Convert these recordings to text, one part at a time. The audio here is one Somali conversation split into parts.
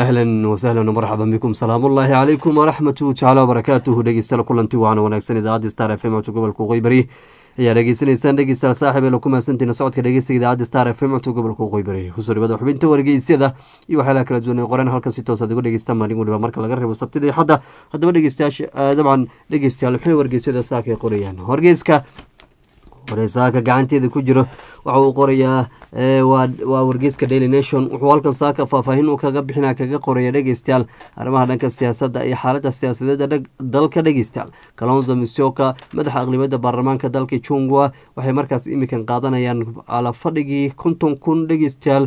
ahlan wasahlan marxaban bikum salaamu ullaahi calaykum waraxmatu tacaala wabarakaatuhu dhegeystayaal kulanti waana wanaagsan idaacadda star f m codka gobolka qoybari ayaa dhegeysanaysaan dhegeystayaal saaxib ee laku mahadsantiina socodka dhegeysiga idaacadda star f m codka gobolka qoybari kusoo dhibada xubinta wargeysyada iyo waxyaalaha kala duwan ee qoran halkan si toos aad uga dhegeystaan maalin waliba marka laga reebo sabtida iyo xadda haddaba dhegeystayaasha dabcan dhegeystayaal maxay wargeysyada saaka ay qorayaan wargeyska saaka gacanteeda ku jiro waxa uu qorayaa waa wargeyska daily nation wuxuu halkan saaka faahfaahin uu kaga bixina kaga qoraya dhegeystayaal arrimaha dhanka siyaasadda iyo xaalada siyaasadeeda dalka dhegeystayaal kalonzo misoka madaxa aqlibiyadda baarlamaanka dalka jungwa waxay markaas imikan qaadanayaan alafadhigii konton kun dhegeystayaal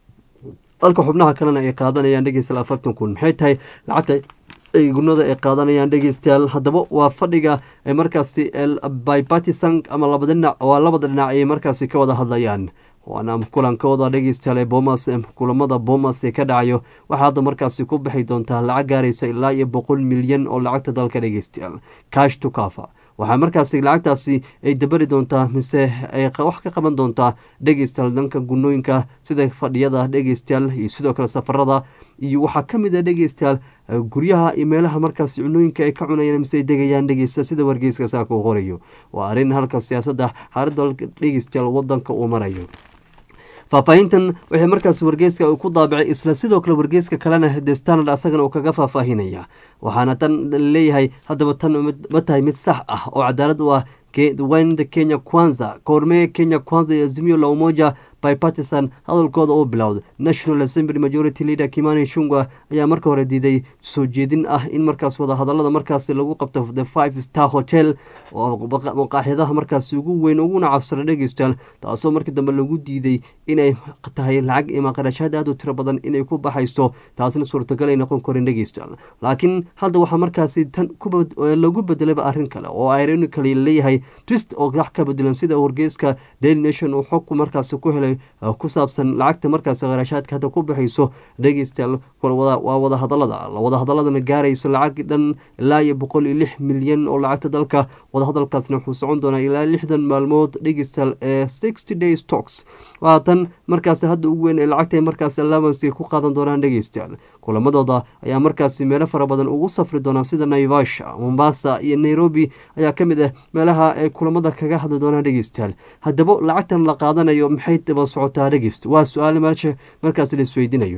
dalka xubnaha kalena ay qaadanayaan dhegeystayaal afartan kun maxay tahay lacagta ay gunada ay qaadanayaan dhegeystayaal haddaba waa fadhiga ay markaasi bipartisan ama labada dhinac waa labada dhinac ay markaasi ka wada hadlayaan waana kulankooda dhegeystayaal ee bomas kulamada bomas ee ka dhacayo waxaa hadda markaasi ku bixi doontaa lacag gaaraysa ilaa iyo boqol milyan oo lacagta dalka dhegeystayaal cash to kafa waxaa markaasi lacagtaasi ay dabari doontaa mise ay wax ka qaban doontaa dhegeystayaal dhanka gunooyinka sida fadhiyada dhegeystayaal iyo sidoo kale safarada iyo waxaa ka mid a dhegeystayaal guryaha iyo meelaha markaasi cunooyinka ay ka cunayaan mise ay degayaan dhegeysta sida wargeyska saaka uu qorayo waa arrin halka siyaasadda xaaladda dhegeystayaal wadanka uu marayo faahfaahintan waxay markaas wargeyska ku daabicay isla sidoo kale wargeyska kalena the standard asagana uu kaga faahfaahinaya waxaana tan leeyahay haddaba tan ma tahay mid sax ah oo cadaalad u ah wynda kenya kwanza koormee kenya kwanza iyo azimio la umoja bipartisan hadalkooda uu bilowday national assembly majority leader kimani shungwa ayaa marka hore diiday soo jeedin ah in markaas wadahadalada markaasi lagu qabto the five star hotel oo maqaaxidaha markaasi ugu weyn uguna cabsara dhegeystayaal taasoo markii dambe lagu diiday inay tahay lacag ima qarashaad aad u tiro badan inay ku baxayso taasna suurtagal ay noqon karin dhegeystayaal laakiin hadda waxaa markaasi tan lagu bedelayba arrin kale oo ironically leeyahay twist oo wax ka bedelan sida wargeyska daily nation uu xogku markaasi ku helay ku saabsan lacagta markaasi qarashaadka hadda ku bixayso dhegeystayaal waa wadahadalada wadahadaladana gaarayso lacag dhan ilaa iyo boqol iyo lix milyan oo lacagta dalka wadahadalkaasna wuxuu socon doonaa ilaa lixdan maalmood dhegeystayaal ee sixty day stocks waa tan markaasi hadda ugu weyn ee lacagta markaasi allowance ku qaadan doonaan dhegeystayaal kulamadooda ayaa markaasi meelo fara badan ugu safri doonaa sida naivasha mombasa iyo nairobi ayaa ka mid ah meelaha ay kulamada kaga hadli doonaan dhegeystayaal haddaba lacagtan la qaadanayo maxay daba socotaa dhegeyst waa su-aal meelsha markaasi la isweydiinayo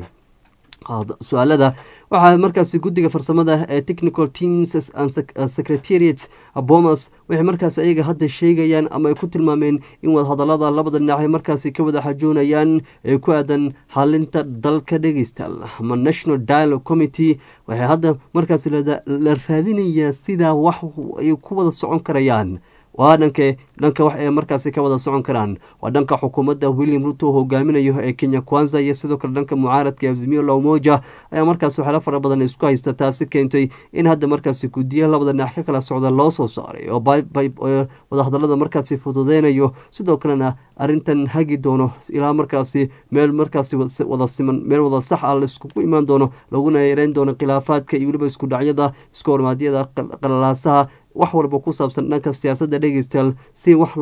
su-aalada waxaa markaasi guddiga farsamada ee technical teams and secretariat bomas waxay markaas ayaga hadda sheegayaan ama ay ku tilmaameen in wadahadalada labada dhinac ay markaasi ka wada xajoonayaan ee ku aadan xalinta dalka dhegeystayaal ama national dialogue committee waxay hadda markaasi la raadinayaa sidaa wax ay ku wada socon karayaan waa dhanke dhanka wax ay markaasi ka wada socon karaan waa dhanka xukuumadda william ruto hogaaminayo ee kenya kwanza iyo sidoo kale dhanka mucaaradka azimio la umoja ayaa markaas waxyaala fara badan isku haysta taasi keentay in hadda markaasi guddiya labada dhinac ka kala socda loo soo saaray oo wadahadalada markaasi fududeynayo sidoo kalena arrintan hagi doono ilaa markaasi meel markaasi wada siman meel wada sax ah la iskugu imaan doono laguna yareyn doono khilaafaadka iyo weliba isku dhacyada isku hormaadyada qalalaasaha wax walba ku saabsan dhanka siyaasadda dhegeystayaal si wax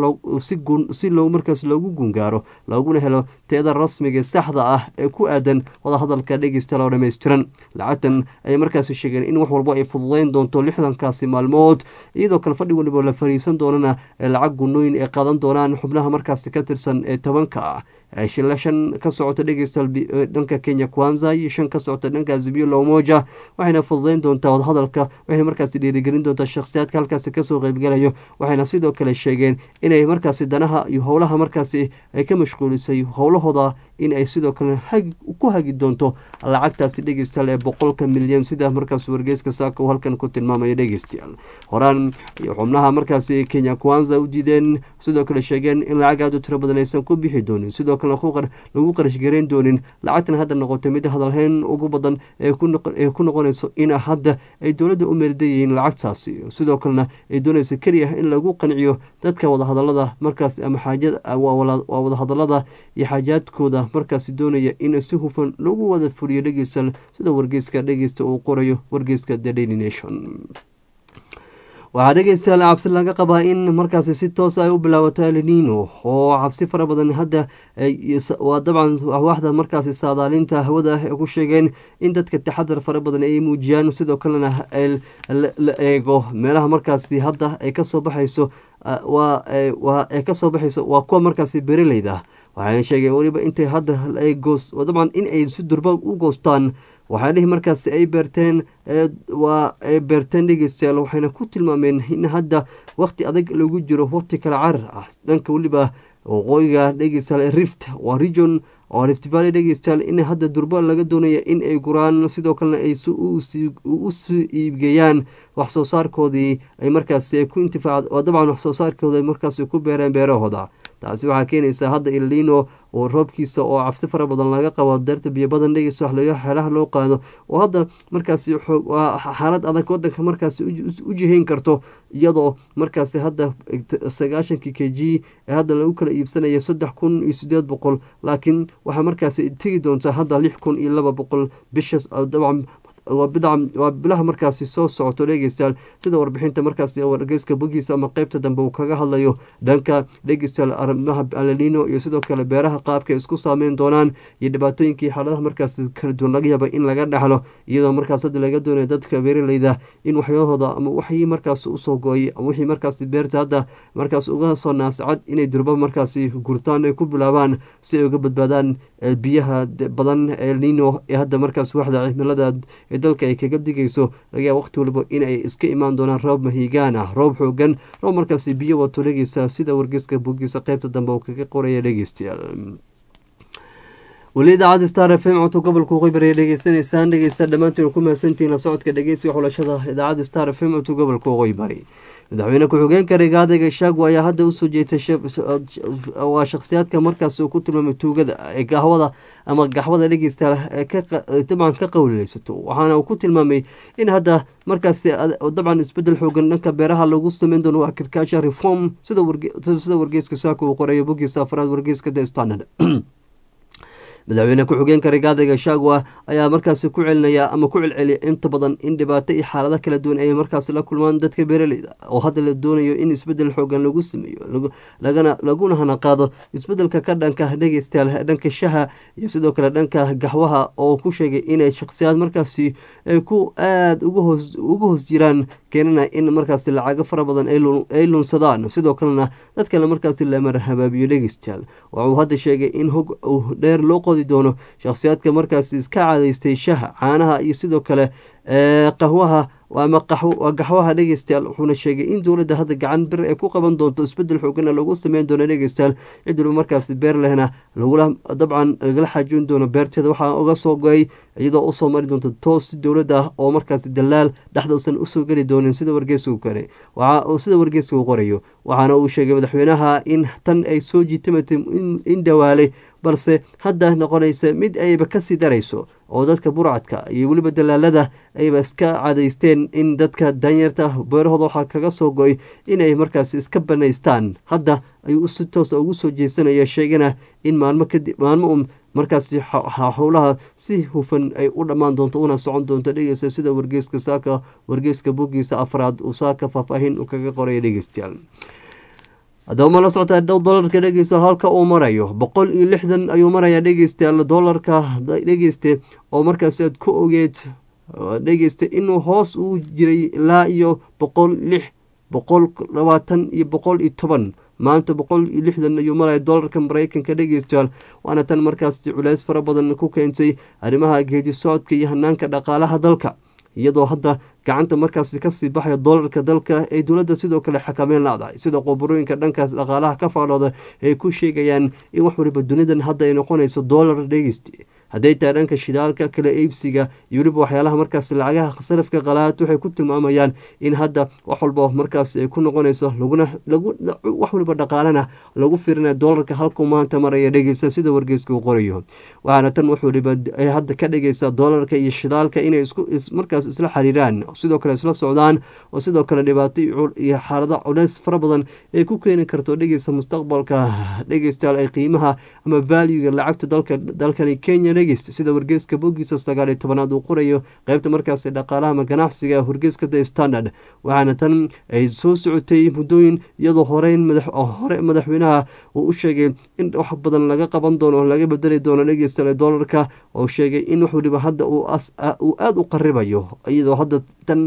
si loo markaas loogu gungaaro looguna helo teeda rasmiga saxda ah ee ku aadan wadahadalka dhegeystayaal oo dhammaystiran lacagtan ayay markaasi sheegeen in wax walba ay fududeyn doonto lixdankaasi maalmood iyadoo kale fadhi waliba la fariisan doonana lacag gunooyin ay qaadan doonaan xubnaha markaasi ka tirsan ee tobanka ah shila shan ka socota dhegeystayaal dhanka kenya kwanza iyo shan ka socota dhanka azimio la umoja waxayna fududeyn doontaa wadahadalka waxayna markaasi dhiirigelin doontaa shakhsiyaadka halkaasi kasoo qeybgalayo waxayna sidoo kale sheegeen inay markaasi danaha iyo howlaha markaasi ay ka mashquulisay howlahooda in ay sidoo kale ku hagi doonto lacagtaasi dhegeystayaal ee boqolka milyan sida markaas wargeyska saaka uu halkan ku tilmaamaya dhegeystayaal horaan iyo xubnaha markaasi kenya kwanza u diideen sidoo kale sheegeen in lacag aad u tiro badan aysan ku bixi doonin sidoo kale lagu qarashgareyn doonin lacagtan hadda noqotay mid hadalhayn ugu badan ee ku noqonayso in hadda ay dowladda u meeldayihiin lacagtaasi sidoo kalena ay doonaysa keliya in lagu qanciyo dadka wadahadalada markaas ama waa wadahadalada iyo xaajaadkooda markaasi doonaya in si hufan lagu wada fuliyo dhegeysta sida wargeyska dhegeysta uu qorayo wargeyska the daily nation waxaa dhegeystayaal cabsi laga qabaa in markaasi si toos ay u bilaabato elinino oo cabsi fara badan hadda waa dabcan waaxda markaasi saadaalinta hawada ay ku sheegeen in dadka taxadar fara badan ay muujiyaan sidoo kalena la eego meelaha markaasi hadda ay kasoo baxayso waa ay kasoo baxayso waa kuwa markaasi bereleyda waxayna sheegeen weliba intay hadda goos dabcan in ay si durba u goostaan waxaalihi markaasi ay beerteen waa ay beerteen dhegeystayaal waxayna ku tilmaameen in hadda waqti adag lagu jiro waqti kala carar ah dhanka weliba waqooyiga dhegeystayaal rift waa region oo rift valley dhegeystayaal in hadda durba laga doonaya in ay guraan sidoo kalena ay usu iibgeeyaan wax soo saarkoodii ay markaasi ku intifaac dabcan wax soo saarkooda ay markaasi ku beereen beerahooda taasi waxaa keenaysaa hadda ilino oo roobkiisa oo cabsi fara badan laga qabo darta biyo badan dhegeysa xeelaha loo qaado oo hadda markaasi waa xaalad adag wadanka markaasi u jihayn karto iyadoo markaasi hadda sagaashankii k g ee hadda lagu kala iibsanaya saddex kun iyo sideed boqol laakiin waxaa markaasi tegi doontaa hadda lix kun iyo laba boqol bisha dabcan waa bilaha markaasi soo socoto dhegeystayaal sida warbixinta markaasi wargeyska bogiisa ama qeybta dambe uu kaga hadlayo dhanka dhegeystayaal arrimaha alalino iyo sidoo kale beeraha qaabka isku saameyn doonaan iyo dhibaatooyinkii xaaladaha markaasi kala duwan laga yaaba in laga dhexlo iyadoo markaas hadda laga doonaya dadka beeraleyda in waxyahooda ama waxii markaasi usoo go-ay ama wixii markaasi beerta hadda markaas uga soo naasacad inay durba markaasi gurtaan ay ku bilaabaan si ay uga badbaadaan biyaha badan ee lino ee hadda markaas waxda cimilada ee dalka ay kaga digayso laga yaaba waqti waliba in ay iska imaan doonaan roob mahigaan ah roob xoogan roob markaasi biyo wato dhegeysa sida wargeyska bogiisa qeybta dambe uu kaga qoraya dhegeystayaal weli idaacadda star f m codka gobolka qoybar ay dhegeysanaysaan dhegeysta dhammaantiin ku mahadsantihiin la socodka dhegeysiga xulashada idaacadda star f m codka gobolka qoybari madaxweyne ku-xigeenka rigaadayga shaago ayaa hadda usoo jeetay waa shakhsiyaadka markaas uu ku tilmaamay tuugada ee gahwada ama gaxwada dhegeysta dabcan ka qowleysato waxaana uu ku tilmaamay in hadda markaasi dabcan isbedel xoogan dhanka beeraha lagu sameyn doono agriculture reform sida wargeyska saako uu qoreeyo bogiisa afraad wargeyska the standard madaxweyne ku-xigeenka rigaadayga shagwa ayaa markaasi ku celinaya ama ku celceliya inta badan in dhibaato iyo xaalado kala duwan ay markaasi la kulmaan dadka beeraleyda oo hadda la doonayo in isbedel xoogan lagu sameeyo laguna hana qaado isbedelka ka dhanka dhegeystayaal dhanka shaha iyo sidoo kale dhanka gaxwaha oo ku sheegay inay shakhsiyaad markaasi ay ku aada uga hoos jiraan keenana in markaasi lacago fara badan ay lunsadaan sidoo kalena dadkale markaasi lamar habaabiyo dhegeystayaal waxuu hadda sheegay in hog dheer loo qodi doono shakhsiyaadka markaasi iska cadaystay shaha caanaha iyo sidoo kale qahwaha ama gaxwaha dhegeystayaal wuxuuna sheegay in dowladda hadda gacan bir ay ku qaban doonto isbedel xoogana lagu sameyn doono dhegeystayaal cid waliba markaasi beer lehna lagula dabcan lagala xaajoon doono beerteeda waxaa uga soo go-ay iyadoo usoo mari doonto toos dowladda oo markaasi dalaal dhexdausan usoo geli doonin sida wargeysku kale sida wargeyska uu qorayo waxaana uu sheegay madaxweynaha in tan ay soo jiitamatay in dhawaalay balse hadda noqonaysa mid ayba kasii darayso oo dadka burcadka iyo weliba dalaalada ayba iska cadaysteen in dadka danyarta beerahooda waxaa kaga soo go-ay inay markaasi iska banaystaan hadda ayuu si toosa ugu soo jeesanaya sheegana in maalmo kadib maalmo un markaasi howlaha si hufan ay u dhammaan doonto una socon doonto dhegeysta sida wargeyska saaka wargeyska bogiisa afraad uu saaka faahfaahin u kaga qoraya dhegeystayaal haddaba ma la socotaa dhow dolarka dhegeysta halka uu marayo boqol iyo lixdan ayuu marayaa dhegeystayaal dolarka dhegeyste oo markaasi aad ku ogeed dhegeysta inuu hoos uu jiray ilaa iyo boqol lix boqol labaatan iyo boqol iyo toban maanta boqol iyo lixdan ayuu maraya dolarka mareykanka dhegeystayaal waana tan markaasi culeys fara badan ku keentay arrimaha geedi socodka iyo hanaanka dhaqaalaha dalka iyadoo hadda gacanta markaasi kasii baxaya dolarka dalka ay dowladda sidoo kale xakameyn laadahay sida qoborooyinka dhankaas dhaqaalaha ka faalooda ay ku sheegayaan in wax waliba dunidan hadda ay noqonayso dolar dhegeysti hadday tahay dhanka shidaalka kala iibsiga iyo weliba waxyaalaha markaasi lacagaha salafka qalaad waxay ku tilmaamayaan in hadda wax walba markaasi ay ku noqonayso laguna wax waliba dhaqaalana lagu firinaya dolarka halkuu maanta maraya dhegeysta sida wargeyska uu qorayo waxaana tan wax waliba ay hadda ka dhigaysaa dolarka iyo shidaalka inay isku markaas isla xiriiraan sidoo kale isla socdaan oo sidoo kale dhibaato iyo xaalada culeys fara badan ay ku keeni karto dhegeysta mustaqbalka dhegeystayaal ay qiimaha ama valuega lacagta dalka dalkani kenya dhegeysta sida wargeyska bogiisa sagaal iyo tobanaad uu qorayo qeybta markaasi dhaqaalaha ama ganacsiga wargeyska the standard waxaana tan ay soo socotay muddooyin iyadoo horeyn hore madaxweynaha uu u sheegay in wax badan laga qaban doono oo laga bedeli doono dhegeysta doolarka oo sheegay in wax waliba hadda uu aada u qaribayo iyadoo hadda tan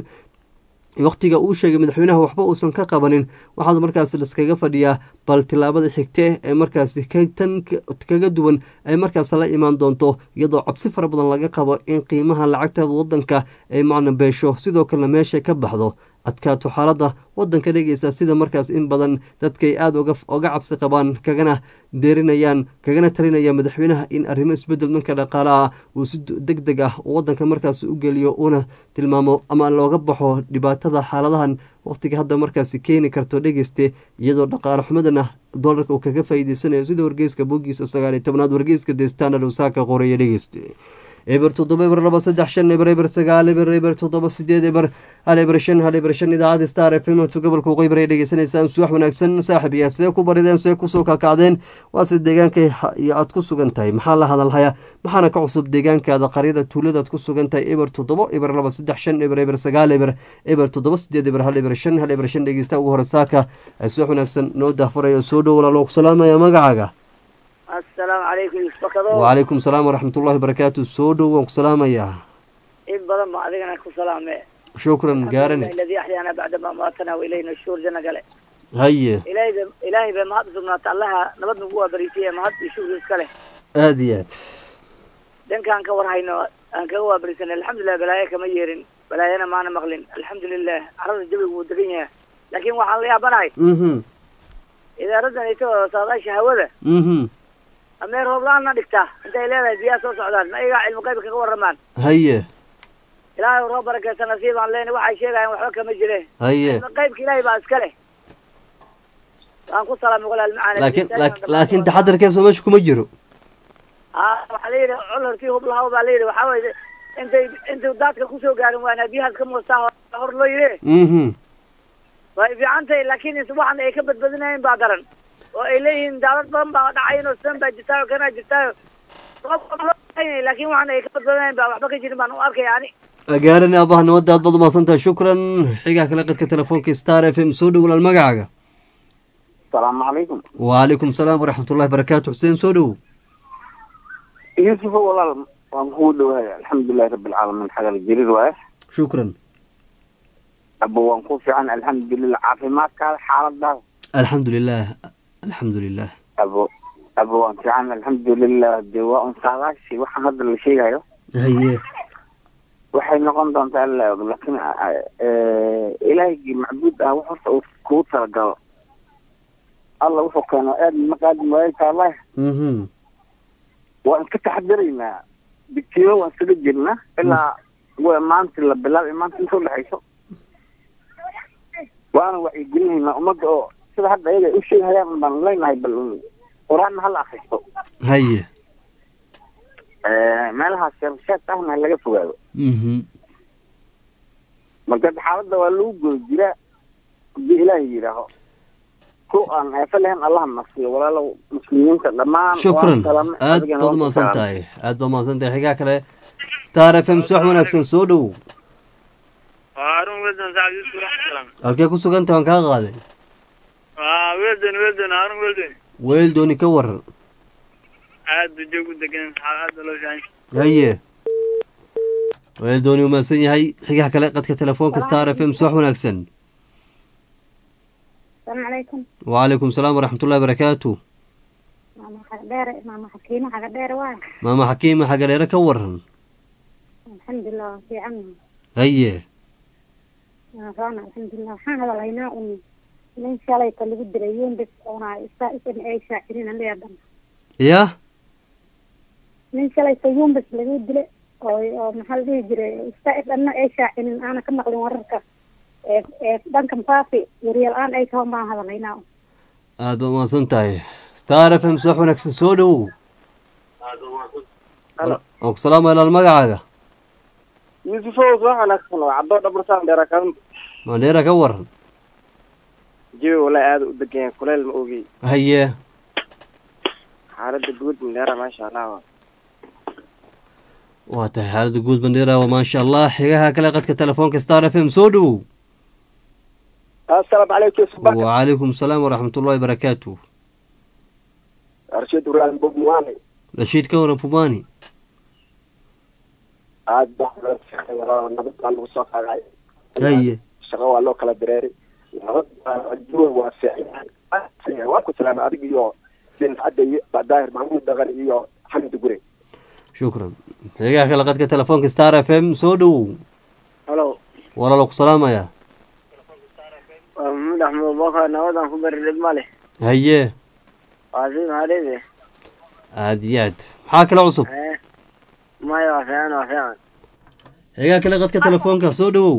waqtiga uu sheegay madaxweynaha waxba uusan ka qabanin waxaad markaas laskaga fadhiyaa bal tilaabada xigte ee markaasi tan kaga duwan ay markaas la imaan doonto iyadoo cabsi fara badan laga qabo in qiimaha lacagta wadanka ay macna beesho sidoo kalena meesha ka baxdo adkaato xaaladda wadanka dhegeysa sida markaas in badan dadkay aada oga cabsi qabaan kagana deerinayaan kagana talinaya madaxweynaha in arrimo isbedel dhanka dhaqaalaha uu si deg deg ah wadanka markaas u geliyo una tilmaamo ama looga baxo dhibaatada xaaladahan waqtiga hadda markaasi keeni karto dhegeyste iyadoo dhaqaale xumadana doolarka uu kaga faa'iideysanayo sida wargeyska bogiisa sagaal iyo tobnaad wargeyska the standard uu saaka qoraya dhegeyste eber toddoba eber laba saddex shan eber eber sagaal eber eber toddoba sideed eber hal eber shan hal eber shan idaacadda star f m tu gobolka waqooyi ay dhegeysanaysaan suwax wanaagsan saaxib yaa see ku barideen see kusoo kakacdeen waase deegaanka iyo aad ku sugan tahay maxaa la hadalhaya maxaana ka cusub deegaankaada qaryada tuuladaad ku sugan tahay eber toddoba eber laba saddex shan eber eber sagaal eber eber toddoba sideed eber hal eber shan hal eber shan dhegeysta ugu hore saaka suwax wanaagsan noo dahfuraya soo dhow walaalo ku salaamaya magacaaga asalaamu calaykum isbakado wacalaykum salaam waraxmat ullahi barakaatu soo dhow waan ku salaamayaa in badan ba adigana ku salaame shukran gaarane alladii axyaana bacda ma maatana wa ilayna shuur jana gale haye ilaahay ba ilaahay bay mahad usugnaata allaha nabad nagu waabariisiye mahad iyo shukur iska leh aada iyo aad dhankaan ka war hayno aan kaga waabarisanay alxamdulilah balaayo kama yeerin balaayana maana maqlin alxamdulilah carada jawigu wuu degan yahay laakiin waxaan la yaabanahay mhm idaaradan ito saadaasha hawada mhm amee roob la-aan na dhigtaa intay leedahay biyaha soo socdaan ma iyagaa cilmi qayb kaga warramaan haye ilaahay roob barakeysa nasiibaan leena waxay sheegayaan waxba kama jire haye cilmi qaybka ilaahay baa iska leh waan ku salaamay walaal macaan laakiin laakiin taxadarkeeso meesha kuma jiro aa waxaa la yidhi cudurkii hublahaw baa la yidhi waxaa weye intay intay daadka kusoo gaarin waana biyahaas ka muustaa hor loo yidhi mhm way fiican tahay laakiin waxan ay ka badbadinayeen baa daran oo ay leeyihiin daalad badan baa dhacayn oo sidan baa jirtaayo kanaa jirtaayo laakiin waxan ay ka badbadinayen baa waxba ka jirin baan u arkaya ani gaarane abaha nabadda aad baad umahadsan tahay shukran xigaa kale qadka telefoonka star f m soo dhow walaal magacaaga asalaamu calaykum wacalaykum salaam waraxmatullahi barakaatu xuseen soo dhow yuusufo walaal waan kugu dhawahay alxamdulilahi rabbilcaalamiin xagal jariir waaye shukran abo waan ku fiican alxamdulilah caafimaadkaada xaaladaada alxamdulilah alxamdulilah abo abo waan fiican alxamdulilah de waa un saadaashii waxaan hadda la sheegayo haye waxay noqon doontaa alla og laakiin ilaahigii macbuud ah wax horta uu kugu talagalo alla wuxuu keeno aad maqaadim waayta allah mhm waan iska taxadiraynaa bitiyo waan iskaga jirnaa ilaa w maanta la bilaabay maanta inta udhexayso waana wacyigelinaynaa ummadda oo sida hadda ayaga ay u sheegahayaan baan leenahay bal qur-aanna hala akristo haye meelahaas sharshaad ahna laga fogaado mhm marka xaaladda waa lagu goy jiraa hadii ilaahay yidhaaho ku aan eefa lahayn allaha nasiyo walaalow muslimiinta dhammaan shukran waan salaamay, aad adigana baad waan ku umahadsan salaamay. tahay aad baad umahadsan tahay xigaa kale star f m suwax wanaagsan soo dhow harun weldon sacad yusuf raxsalam halkee ku sugan tahay waan kaa qaaday waa weldon weldon harun weldon weel dooni ka waran aad ba joog u degan saxaab aad ba loo fiican haye weel dooni umahadsan yahay xigaa kale qadka telefoonka star f m suwax wanaagsan السلام عليكم wacalaykum salaam waraxmatullahi barakaatu ماما حقدير ماما حكيمة حقدير واي maama xakiima xagaleere ka waran الحمد لله في عنا haye رانا الحمد لله waxaan hadalaynaa un nin shalayta lagu dilay yumbis oona isa isan ay shaacirin aniga dhan ya nin shalayta yumbis lagu dilay oo oo maxaa la dhihi jiray isa dhanna ay shaacinin aana ka maqlin wararka ee ee dhankan faafi waryal-aan ay tahan baan hadalaynaa aad baad umahadsan tahay star f m suwax wanaagsan soo dhowow waan ku salaamaya ilaal magacaaga yuusufow soo wanaagsan waa caddoo dhabartaan dheera kadan mandheera ka waran jawi walaa aada u degan yahay kuleyl ma ogey haye xaaladda guud mandheera maasha allah waa waa tahay xaalada guud bandheera waa maasha allah xigaha kale qadka telefoonka star f m soo dhowow assalaamu calaykum subaka wacalaykum salaam waraxmatullahi barakaatu arshiid ibraahim bogmuwaane rashiid ka waran pumani aad baa loo shaqeey walaa nabad baa lagu soo qaaday haye shaqo waa loo kala dareeray nabad baa juwa waa fiican waa ku salaamay adig iyo bin cadde iyo daahir maxamuud dhaqan iyo xamdi gure shukran xigaha kale qadka telefoonka star f m soo dhowow halo walaalo ku salaamaya waa maxamed axmed abubakar nabadan ku bari dhib ma leh haye waa si maxaadhede aad iyo aad maxaa kale cusub maya waa fiican waa fiican xigaha kale qadka telefoonka soo dhowow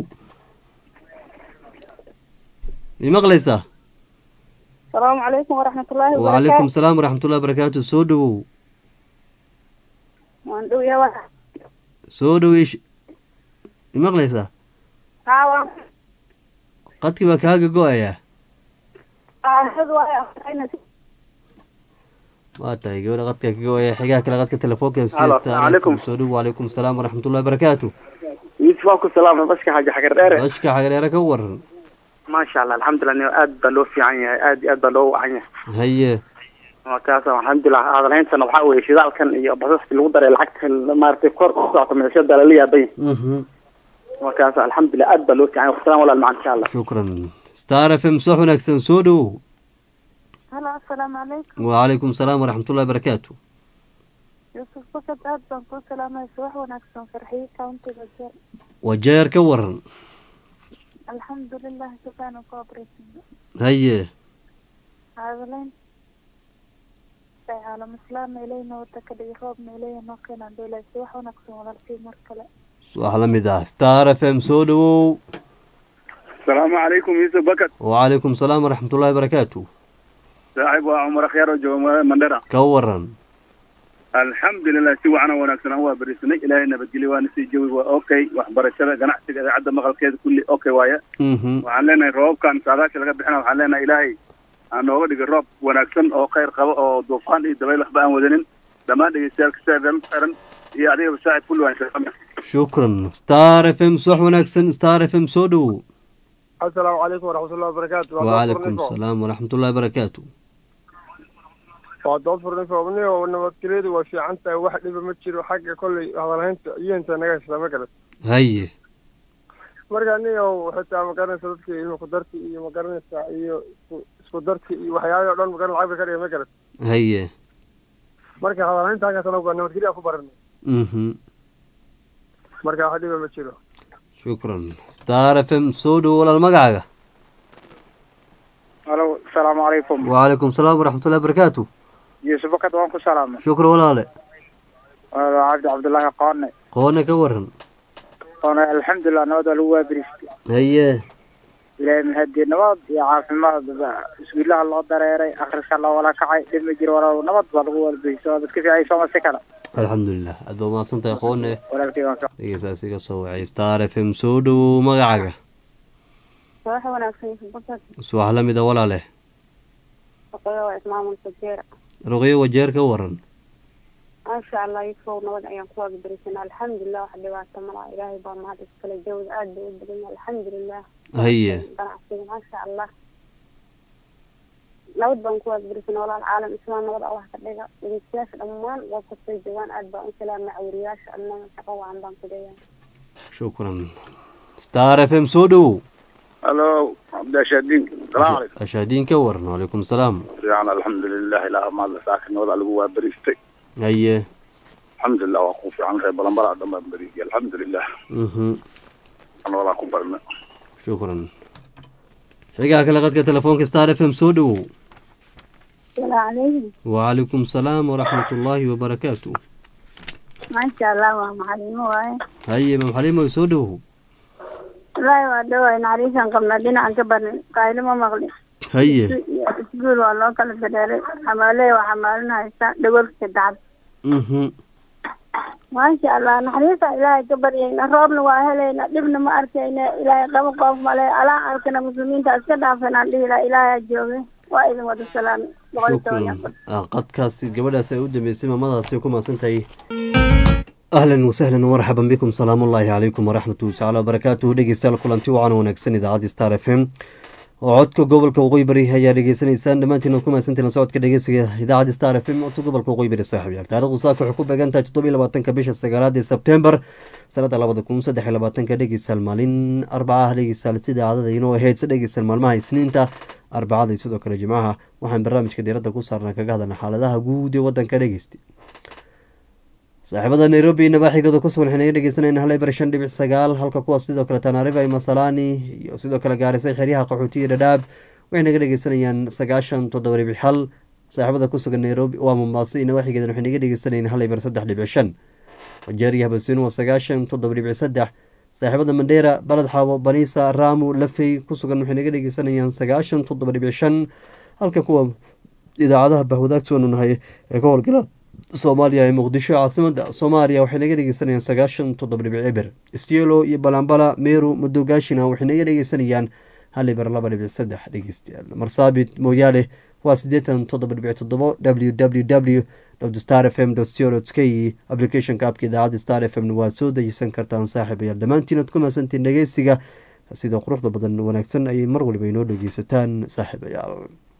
mi maqlaysaa asalaamu calaykum waraxmatullaahi wacalaykum salaam waraxmatullahi barakaatu soo dhowow waan dhow yahay wa- soo dhowey mi maqlaysaa haa waan qadkii baa kaaga go-ayaa aahad waayo aqrayna waa tahay gabadha qadka ka go-aya xigaha kale qadka telefoonka Halo, waalaikum. soo dhow wacalaykum salaam waraxmatullahi barakaatu yusuf waa ku salaamay baska xaaji xagar dheere bashka xagreere ka waran maasha allah alxamdulilah aad baa loo fiican yahay aad iyo aad baa loo wacan yahay haye markaas alxamdulilah hadalhayntana waxaa weeye shidaalkan iyo basaska lagu daray lacagta maaragtay kor u socota meeshada lala yaabay mhm markaas alxamdulilah aad baa loo fiican yahay wasalaam walaal macan insha allah shukran star f m soo wanaagsan soo dhowow halo assalaamu calaykum wacalaykum salaam waraxmatullahi barakaatu yuusuf bakad aad baan kuu salaamaya subax wanaagsan farxiye countiga jeer wajeer ka waran alxamdulilah subxaana ku abraysan haye hadalayn ay caalam islaam ilayna wada ka dhigi roobna ilayna noo keenaan dowlad subax wanaagsan walaalkii mar kale wax la mid ah star f m soo dhowow asalaamu calaykum yuusuf bakad wacalaykum salaam waraxmatullahi barakaatu saaxiib waa cumar akhyaar oo jooga magaalada mandhera ka waran alxamdulilah si wacan oo wanaagsan aan waa berisanay ilaahay nabadgelyo waana sii jawi waa okay waxbarashada ganacsiga idaacadda maqalkeeda kulli okay waaya mhm waxaan leenahay roobabkan saadaasha laga bixina waxaan leenahay ilaahay aan nooga dhigay roob wanaagsan oo khayr qaba oo duufaan iyo dabayl waxba aan wadanin dhammaan dhegeystayaalka saaran xiran iyo adigaba saaxiib kulli waan shaqana shukran star f m subax wanaagsan star f m soo dhowow assalaamu calaykum waraxmatullahi wabarakaatu wacalaykum salaam waraxmatullahi barakaatu waa dood furnifo nabadgelyadu waa fiican tahay wax dhiba ma jiro xagga kolley hadalhaynta iyenta naga hestaa ma garan haye marka aniga xitaa ma garanaysa dadka ilma ku darki iyo ma garanaysa iyo isku isku darki iyo waxyaabihii o dhan ma garan lacag bay ka dhiga ma garan haye marka hadalhaynta halkaas anagu waa nabadgelya ku baranay mhm marka wax dhiba ma jiro shukran star f m soo dhowow walaal magacaaga halo asalaamu calaykum wacalaykum salaam waraxmatullahi barakaatu yuusuf bakad waan ku salaamay shukran walaale cabdi cabdullaahi qoone qoone ka waran qoone alxamdulilah nabad waa lagu waabiristay haye ilaahay mahadii nabad iyo caafimaad iswiilaha loo dareeray akhriska loo wala kacay dhib ma jiro walaal nabad baa lagu walbeyso waa dadka fiicay sooma si kale alxamdulilah aad baa mahadsan tahay qoone walaalkay waan ka dhegeystaasi ka soo wacay star f m soo dhowow magacaaga subax wanaagsan yuusuf bakad subax la mid a walaale shaqeeyo waa ismaamulka jeer ruqyo wajeer ka waran maasha allah yuusuf nabad ayaan ku waagaberisan alxamdulilah wax dhibaato malaha ilaahay baa mahad iskale jawda aad bay u badan yahay alxamdulilah haye ganacsiga maasha allah nabad baan ku waagaberisan walaal caalam islaam nabad allah ka dhiga dhegeystayaasha dhammaan waa kastay joogaan aad baan u salaamay cawriyaasha annaga shaqo wacan baan ku leeyahay shukran star f m soo dhowow halo cabdishadiin salaamu calaykum ashaadiin ka waran wacalaykum salaam fiican alxamdulilah ilaa maadla saakin nabada lagu waa beristay haye alxamdulilah waa ku fiican reer balanbala dhan baan beriyay alxamdulilah mhm nabadaa ku barna shukran xigaha kale qadka telefoonka star f m soo dhowow salaamu calaykum wacalaykum salaam waraxmatullaahi wabarakaatu maasha allah waa macalimo waaye haye mam xaliimoy soo dhowow wallaahi waa dhawaay naxariisaan qabnaa dhinacan ka barnin qaaylo ma maqlin haye isguul waa loo kala dareeray xamaaley waa xamaalin haysta dhagolka dacad mhm maasha allah naxariista ilaahay ka baryayna roobna waa helayna dhibna ma arkayna ilaahay qabo qoof male alaa arkana muslimiinta iska dhaafenaan dhihi laha ilaahay jooge waa idin wada salaami boqol iyo toban iyo shukran Ah, qadkaasi gabadhaas ay u dambeysay maamadaasi ku mahadsan tahay ahlan wasahlan marxaban bikum salaamullaahi calaykum waraxmatu tacala wabarakaatuhu dhegeystayaal kulanti wacan wanaagsan idaacadda star f m oo codka gobolka waqooyi bari ayaa dhegeysanaysaan dhammaantiin ku mahadsantiin socodka dhegeysiga idaacadda star f m codka gobolka waqooyi bari saaxiibyaal taarikhdu saaka waxay ku beegan tahay toddobiyo labaatanka bisha sagaalaad ee sebtembar sanada labada kun saddex iyo labaatanka dhegeystayaal maalin arbaca ah dhegeystayaal sida caadada inoo ahayd si dhegeystayaal maalmaha isniinta arbacada iyo sidoo kale jimcaha waxaan barnaamijka diiradda ku saarnaa kaga hadalna xaaladaha guud ee wadanka dhegeysta saaxiibada nairobi nabaaxigooda ku sugan waxaynaga dhegeysanayna hal eber shan dhibic sagaal halka kuwaas sidoo kale tanaarifa iyo masalani iyo sidoo kale gaarisay xeryaha qaxootiya dhadhaab waxay naga dhegeysanayaan sagaashan toddoba dhibic hal saaxiibada ku sugan nairobi waa mombaaso iyo nabaaxigeedan waxay naga dhegeysanayaan hal eber saddex dhibic shan wajeeriya habasiin waa sagaashan toddoba dhibic saddex saaxiibada mandheera baled xaabo baniisa raamu lafey ku sugan waxay naga dhegeysanayaan sagaashan toddoba dhibic shan halka kuwa idaacadaha bahwadaagtoonu nahay ee ka howlgala soomaaliya ee muqdisho caasimada soomaaliya waxay naga dhegeysanayaan sagaashan toddoba dhibic eber stielo iyo balambala meru madogaashina waxay naga dhegeysanayaan hal eber laba dhibic saddex dhegeystayaal marsaabit mooyaale waa siddeetan toddoba dhibic toddobo w w w star f m co k applicationka abka idaacadda star f m waa soo dejisan kartaan saaxiibayaal dhammaantiin ad ku mahadsantiin dhegeysiga sida quruxda badan wanaagsan ayay mar waliba inoo dhegeysataan saaxiibayaal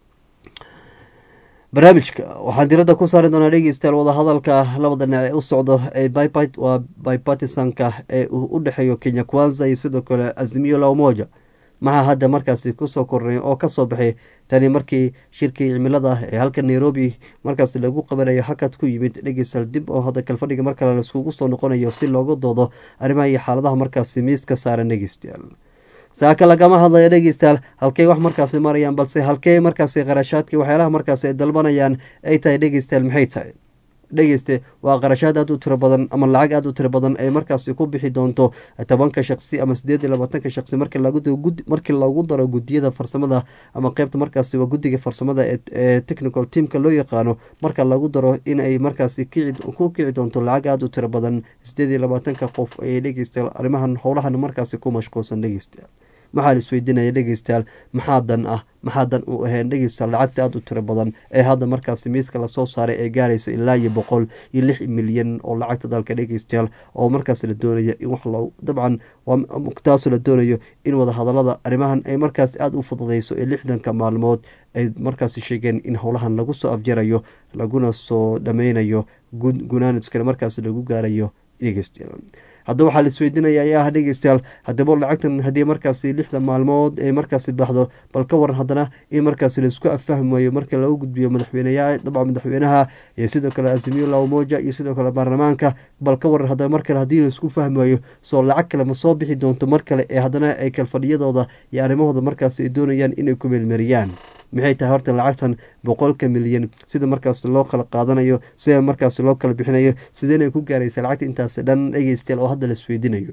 barnaamijka waxaan diradda ku saari doonaa dhegeystayaal wadahadalka labada dhinac ee u socdo ee waa bipartisanka ee u dhexeeyo kenya kwanza iyo sidoo kale azimiyo la umoja maxaa hadda markaasi kusoo kornay oo kasoo baxay tani markii shirkii cimilada ee halka nairobi markaasi lagu qabanayo hakad ku yimid dhegeystayaal dib oo hadda kalfadhiga mar kale laiskugu soo noqonayo si looga doodo arrimaha iyo xaaladaha markaasi miiska saaran dhegeystayaal saaka lagama hadlayo dhegeystayaal halkey wax markaasi marayaan balse halkee markaasi qarashaadka waxyaalaha markaasi ay dalbanayaan ay tahay dhegeystayaal maxay tahay dhegeyste waa qarashaad aada u tiro badan ama lacag aada u tiro badan ay markaasi ku bixi doonto tobanka shaqsi ama sideed iyo labaatanka shaqsi markii lagu daro gudiyada farsamada ama qeybta markaasi waa guddiga farsamada ee technical teamka loo yaqaano marka lagu daro in ay markaasi ku kici doonto lacag aada u tiro badan sideed iyo labaatanka qof ayay dhegeystayaal arrimahan howlahan markaasi ku mashquulsan dhegeystayaal maxaa la isweydiinaya dhegeystayaal maxaa dan ah maxaa dan u ahayn dhegeystayaal lacagta aada u tiro badan ee hadda markaasi miiska lasoo saaray ee gaaraysa ilaa iyo boqol iyo lix milyan oo lacagta dalka dhegeystayaal oo markaas la doonaya in wax lo dabcan taasoo la doonayo in wadahadalada arrimahan ay markaas aada u fududeyso ee lixdanka maalmood ay markaasi sheegeen in howlahan lagu soo afjarayo laguna soo dhameynayo gunaaniskana markaas lagu gaarayo dhegeystayaal hadda waxaa la isweydiinaya ayaa ah dhegeystayaal haddaba lacagtan haddii markaasi lixda maalmood ay markaasi baxdo bal ka waran haddana in markaasi laisku affahmayo marka lagu gudbiyo madaxweyneya dabcan madaxweynaha iyo sidoo kale azimiyo lawmoja iyo sidoo kale baarlamaanka bal ka waran haddana mar kale haddii laisku fahmayo soo lacag kale ma soo bixi doonto mar kale ee haddana ay kalfadhiyadooda iyo arrimahooda markaasi ay doonayaan inay ku meelmariyaan maxay tahay horta lacagtan boqolka milyan sida markaas loo kala qaadanayo sida markaas loo kala bixinayo sideenay ku gaaraysa lacagta intaas dhan dhegeystayaal oo hadda la isweydiinayo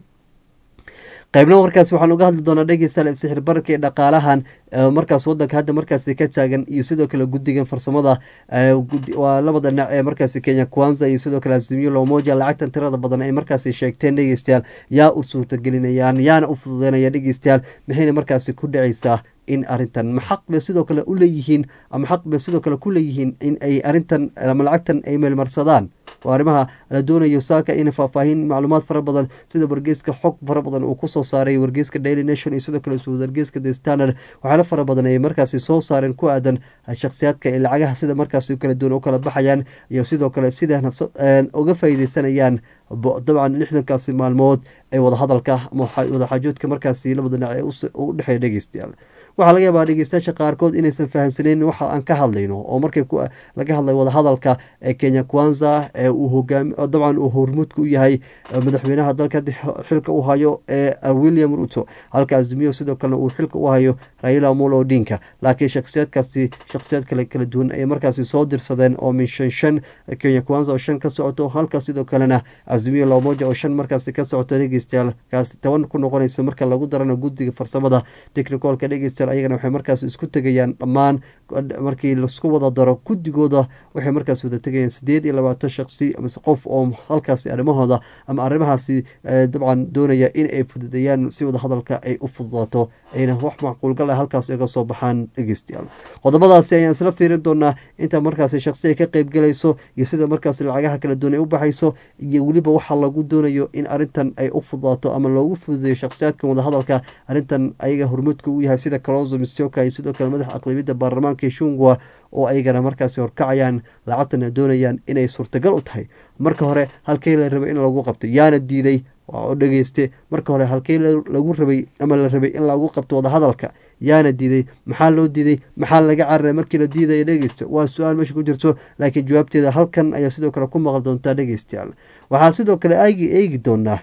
qaybna warkaas waxaan uga hadli doonaa dhegeystayaal sixir bararka iyo dhaqaalahan markaas wadanka hadda markaasi ka taagan iyo sidoo kale guddigan farsamada waa labada dhinac ee markaasi kenya kwanza iyo sidoo kale azimiyo lomoja lacagtan tirada badan ay markaasi sheegteen dhegeystayaal yaa u suurtagelinayaan yaana u fududeynaya dhegeystayaal maxayna markaasi ku dhacaysaa in arintan ma xaq bay sidoo kale u leeyihiin ama xaq bay sidoo kale ku leeyihiin in ay arintan ama lacagtan ay meelmarsadaan oo arrimaha la doonayo saaka in faahfaahin macluumaad fara badan sida wargeyska xog fara badan uu kusoo saaray wargeyska daily nation iyo sidoo kale wargeyska the standard waxyaala fara badan ay markaasi soo saareen ku aadan shakhsiyaadka ay lacagaha sida markaasi kala duwan u kala baxayaan iyo sidoo kale sida nafsad uga faa'iideysanayaan dabcan lixdankaasi maalmood ee wadahadalka ama wadaxaajoodka markaasi labada dhinac ee u dhexeeya dhegeystayaal waxaa laga yaabaa dhegeystayaasha qaarkood inaysan fahamsaneyn waxa aan ka hadlayno oo markay laga hadlay wadahadalka ee kenya kwanza ee uu hogaami dabcan uu hormuudka u yahay madaxweynaha dalka xilka u hayo ee william ruto halka azimiyo sidoo kalena uu xilka u hayo raila amolo odinka laakiin shakhsiyaadkaasi shakhsiyaad kale kala duwan ay markaasi soo dirsadeen oo min shan shan kenya kwanza oo shan ka socoto halka sidoo kalena azimiyo lamoja oo shan markaasi ka socoto dhegeystayaal kaasi toban ku noqonaysa marka lagu darano guddiga farsamada technicalka dhegeystayaal dhegeystayaal ayagana waxay markaas isku tegayaan dhammaan markii lasku wada daro guddigooda waxay markaas wada tegayaan sideed iyo labaatan shaqsi amase qof oo halkaasi arrimahooda ama arrimahaasi dabcan doonaya in ay fududeeyaan si wada hadalka ay u fududaato ayna wax macquulgal ah halkaas iga soo baxaan dhegeystayaal qodobadaasi ayaan isla fiirin doonaa inta markaasi shaqsi ay ka qeybgalayso iyo sida markaasi lacagaha kala duwan ay u baxayso iyo weliba waxaa lagu doonayo in arrintan ay u fududaato ama loogu fududeeyo shakhsiyaadkan wadahadalka arrintan ayaga hormuudka u yahay sida kalonzo mistoka iyo sidoo kale madaxa aqlabiyadda baarlamaanka shungwa oo ayagana markaasi horkacayaan lacagtana doonayaan inay suurtagal u tahay marka hore halkey la rabay in lagu qabto yaana diiday oo dhegeyste marka hore halkey lagu rabay ama la rabay in lagu qabto wadahadalka yaana diiday maxaa loo diiday maxaa laga cararay markii la diidaya dhegeysta waa su-aal meesha ku jirto laakiin jawaabteeda halkan ayaa sidoo kale ku maqli doontaa dhegeystayaal waxaa sidoo kale aagi eegi doonaa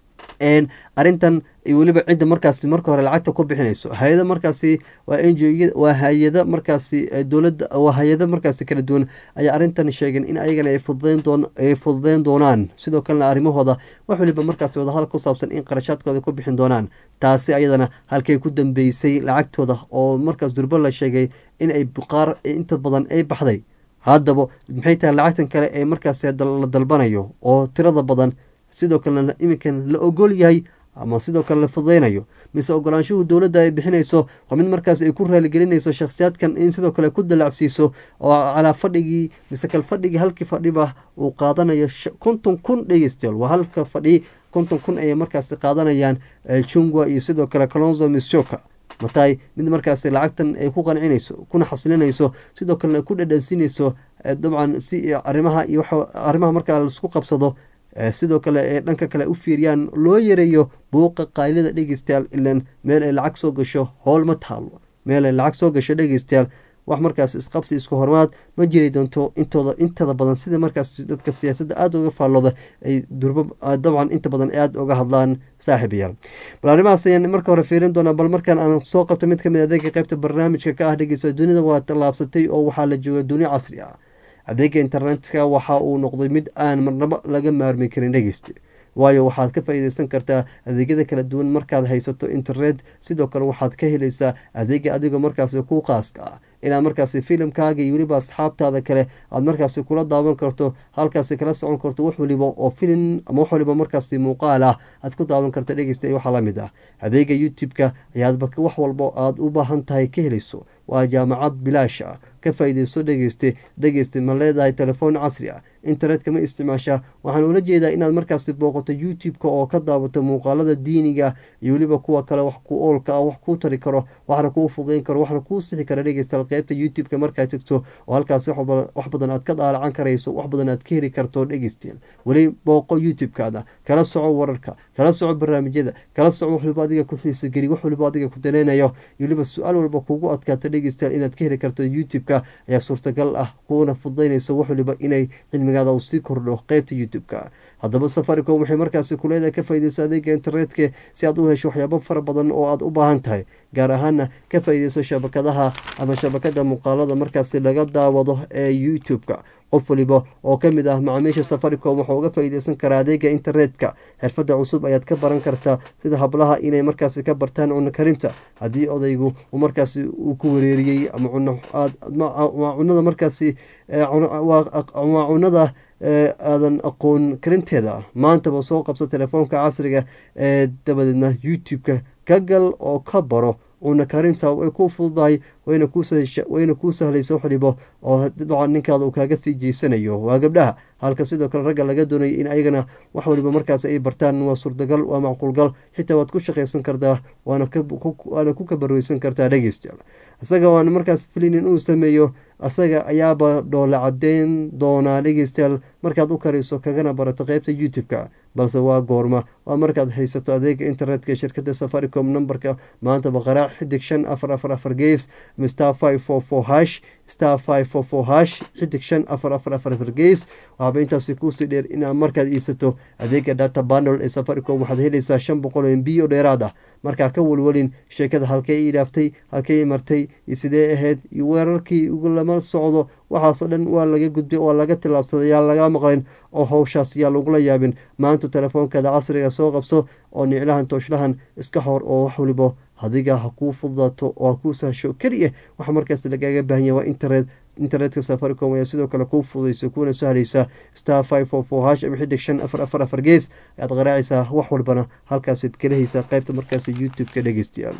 arrintan weliba cidda markaasi marka hore lacagta ku bixinayso hay-ada markaasi waa n g waa hay-ada markaasi dowladda waa hay-ada markaasi kala duwan ayaa arrintan sheegeen in ayagana ay fududeyn doon ay fududeyn doonaan sidoo kalena arrimahooda wax waliba markaasi wadahadal ku saabsan in qarashaadkooda ku bixin doonaan taasi ayadana halkay ku dambeysay lacagtooda oo markaas durbo la sheegay in ay qaar inta badan ay baxday haddaba maxay tahay lacagtan kale ee markaasi la dalbanayo oo tirada badan sidoo kalena iminkan la ogol yahay ama sidoo kale la fududeynayo mise ogolaanshuhu dowladda ay bixinayso waa mid markaas ay ku raaligelinayso shakhsiyaadkan in sidoo kale ku dalacsiiso oo calaa fadhigii mise kal fadhigii halkii fadhiba uu qaadanayo konton kun dhegeystayaal waa halka fadhi konton kun ayay markaasi qaadanayaan jungwa iyo sidoo kale colonzo mishoka mataay mid markaasi lacagtan ay ku qancinayso kuna xasilinayso sidoo kalena ku dhadhansiinayso dabcan si arrimaha iyo arrimaha markaa laisku qabsado sidoo kale ee dhanka kale u fiiriyaan loo yareeyo buuqa qaylida dhegeystayaal ilan meel ay lacag soo gasho howl ma taalo meel ay lacag soo gasho dhegeystayaal wax markaas isqabsi isku hormaad ma jiri doonto intooda intada badan sida markaas dadka siyaasadda aada uga faallooda ay durbo dabcan inta badan aada uga hadlaan saaxiibayaal bal arrimahaas ayaan marka hore fiirin doonaa bal markaan aan soo qabto mid kamid adeega qeybta barnaamijka ka ah dhegeysta dunida waa tallaabsatay oo waxaa la jooga duniya casri ah adeega internetka waxa uu noqday mid aan marnabo laga maarmi karin dhegeyste waayo waxaad ka faa-iideysan kartaa adeegyada kala duwan markaad haysato internet sidoo kale waxaad ka helaysaa adeega adigoo markaasi ku qaaska ah inaad markaasi filimkaaga iyo weliba asxaabtaada kale aad markaasi kula daawan karto halkaasi kala socon karto wax waliba oo filim ama wax waliba markaasi muuqaal ah aad ku daawan karta dhegeysta waxaa la mid ah adeega youtube-ka ayaadba wax walba aad u baahan tahay ka helayso waa jaamacad bilaash ah ka faa-ideyso dhegeyste dhegeyste ma leedahay telefoon casri ah internetka ma isticmaashaa waxaan ula jeedaa inaad markaasi booqato youtube-ka oo ka daawato muuqaalada diiniga iyo weliba kuwa kale wax ku oolka ah wax kuu tari karo waxna kuu fudayn karo waxna kuu sixi kara dhegeystayaal qeybta youtube-ka markaad tegto oo halkaasi wax badan aad ka daalacan karayso wax badan aad ka heli karto dhegeystayaal weli booqo youtube-kaada kala soco wararka kala soco barnaamijyada kala soco wax waliba adiga ku xiisogeli wax waliba adiga ku daneynayo iyo weliba su-aal walba kugu adkaata dhegeystayaal inaad ka heli karto youtube-ka ayaa suurtagal ah kuuna fududaynaysa wax waliba inay cilmigaada uu sii kordho qeybta youtube-ka haddaba safaricom waxay markaasi kuleedahay ka faa-ideyso adeega internetka si aad u hesho waxyaabo fara badan oo aad u baahan tahay gaar ahaana ka faa-ideyso shabakadaha ama shabakada muuqaalada markaasi laga daawado ee youtube-ka qof waliba oo ka mid ah macaamiisha safaricom waxuu uga faa-ideysan karaa adeega internetka xirfadda cusub ayaad ka baran kartaa sida hablaha inay markaasi ka bartaan cuno karinta haddii odaygu uu markaasi uu ku wareeriyey ama cunwaa cunada markaasi waa cunada aadan aqoon karinteeda maantaba soo qabso telefoonka casriga ee dabadeedna youtube-ka ka gal oo ka baro cuna karinta way ku fududahay wayna kuu sahlaysa wax waliba oo dabcan ninkaada uu kaaga sii jeysanayo waa gabdhaha halka sidoo kale ragga laga doonaya in ayagana wax waliba markaas ay bartaan waa suurtagal waa macquulgal xitaa waad ku shaqaysan kartaa waana ku kabarweysan kartaa dhegeystayaal isaga waana markaas filinin uu sameeyo asaga ayaaba dhoola cadeyn doonaa dhegeystayaal markaad u kariso kagana barato qeybta youtube-ka balse waa goorma waa markaad haysato adeega internetka shirkada safaricom numberka maantaba qaraac xidig shan afar afar afar gees star five four four hash star five four four hash xidig shan afar afar afar afar gees waxaaba intaasi kuusii dheer inaad markaad iibsato adeega data bandle ee safaricom waxaad helaysaa shan boqol oo mb oo dheeraad ah markaa ka welwelin sheekada halkey ii dhaaftay halkey martay iyo sidee ahayd iyo weerarkii lama socdo waxaasoo dhan waa laga gudbay waa laga tilaabsaday yaa laga maqlayn oo howshaas yaa lagula yaabin maanta telefoonkeeda casriga soo qabso oo niclahan tooshlahan iska hor oo wax waliba adiga ha kuu fududaato oo ha kuu sahsho keliya waxa markaas lagaaga baahanya waa internet internetka safaricom ayaa sidoo kale kuu fududaysa kuuna sahlaysa star five four four hash ama xidig shan afar afar afar gees ayaad qaraacaysaa wax walbana halkaasaad kala haysaa qaybta markaas youtube-ka dhegeystayaal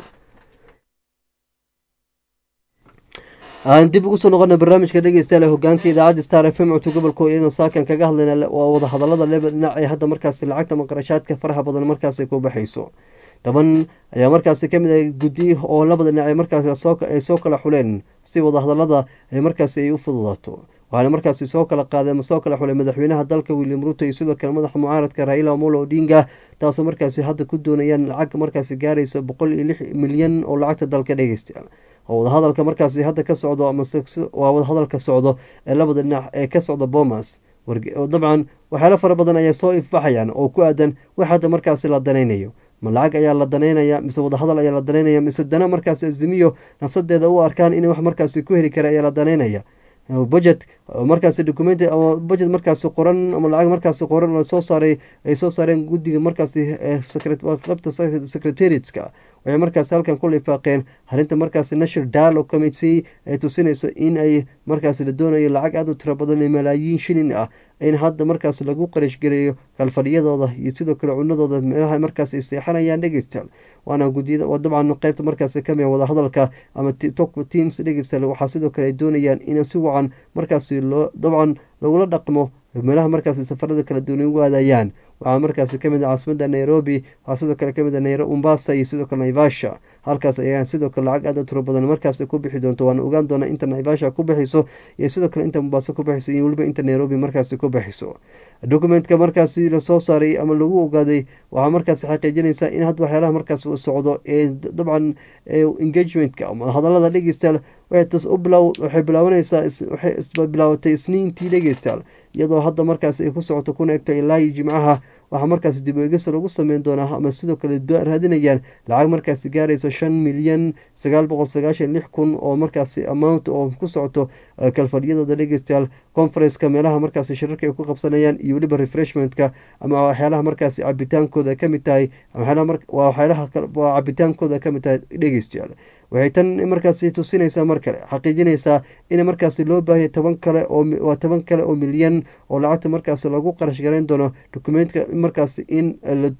aan dib ugu soo noqona barnaamijka dhegeystayaal ee hogaanka idaacadda star f m codka gobolka iyadoo saakan kaga hadlayna waa wadahadalada leba dhinac ee hadda markaasi lacagta maqarashaadka faraha badan markaasi ku baxayso toban ayaa markaasi kamid ah guddi oo labada dhinac markaasay soo kala xuleen si wadahadalada ay markaasi ay u fududaato waxaana markaasi soo kala qaaday ama soo kala xulay madaxweynaha dalka william ruto iyo sidoo kale madaxa mucaaradka raila omolo odinga taasoo markaasi hadda ku doonayaan lacag markaasi gaaraysa boqol iyo lix milyan oo lacagta dalka dhegeystayaal oo wadahadalka markaasi hadda ka socdo amawaa wadahadalka socdo ee labada dhinac ee ka socda bomas dabcan waxyaalo fara badan ayaa soo ifbaxayaan oo ku aadan wax hadda markaasi la danaynayo ma lacag ayaa la danaynaya mise wadahadal ayaa la danaynaya mise dana markaasi azimiyo nafsadeeda u arkaan in wax markaasi ku heli kara ayaa la danaynaya budget markaasi documenti ama budget markaasi qoran ama lacag markaasi qoran oo soo saaray ay soo saareen guddiga markaasi qabta secretariatska waxay markaasi halkan ku lifaaqeen arrinta markaasi national dialogue committee ay tusinayso in ay markaasi la doonayo lacag aada u tiro badan ee malaayiin shilin ah in hadda markaas lagu qarashgareeyo kalfadhiyadooda iyo sidoo kale cunadooda meelaha markaas ay seexanayaan dhegeystayaal waana gudiyada dabcan qeybta markaasi kamid wadahadalka ama top teams dhegeystayaal waxaa sidoo kale ay doonayaan in si wacan markaasi loo dabcan lagula dhaqmo meelaha markaasi safarada kala duwan ugu aadayaan waxaa markaasi kamid ah caasimada nairobi waxaa sidoo kale kamid ah mombasa iyo sidoo kale naivasha halkaas ayaa sidoo kale lacag aada u tiro badan markaasi ku bixi doonto waana ogaan doona inta naivasha ku bixiso iyo sidoo kale inta mombasa ku bixiso iyo weliba inta nairobi markaasi ku bixiso documentka markaasi lasoo saaray ama lagu ogaaday waxaa markaasi xaqiijinaysa in hadda waxyaalaha markaas socdo ee dabcan engagementka ama hadalada dhegeystayaal waxay bilaabanaysaa waxay bilaabatay isniintii dhegeystayaal iyadoo hadda markaasi ay ku socoto kuna egto ilaa iyo jimcaha waxaa markaasi dib eegisa lagu sameyn doonaa ama sidoo kale raadinayaan lacag markaasi gaaraysa shan milyan sagaal boqol sagaashan lix kun oo markaasi amount oo ku socoto kalfadhiyadooda dhegeystayaal conferenceka meelaha markaasi shirarka ay ku qabsanayaan iyo weliba refreshmentka ama waxyaalaha markaasi cabitaankooda kamid tahay waxyaalaha cabitaankooda kamid tahay dhegeystayaal waxay tan markaasi tusinaysaa mar kale xaqiijinaysaa in markaasi loo baahaya toban kale oowaa toban kale oo milyan oo lacagta markaasi lagu qarash garayn doono documentka markaasi in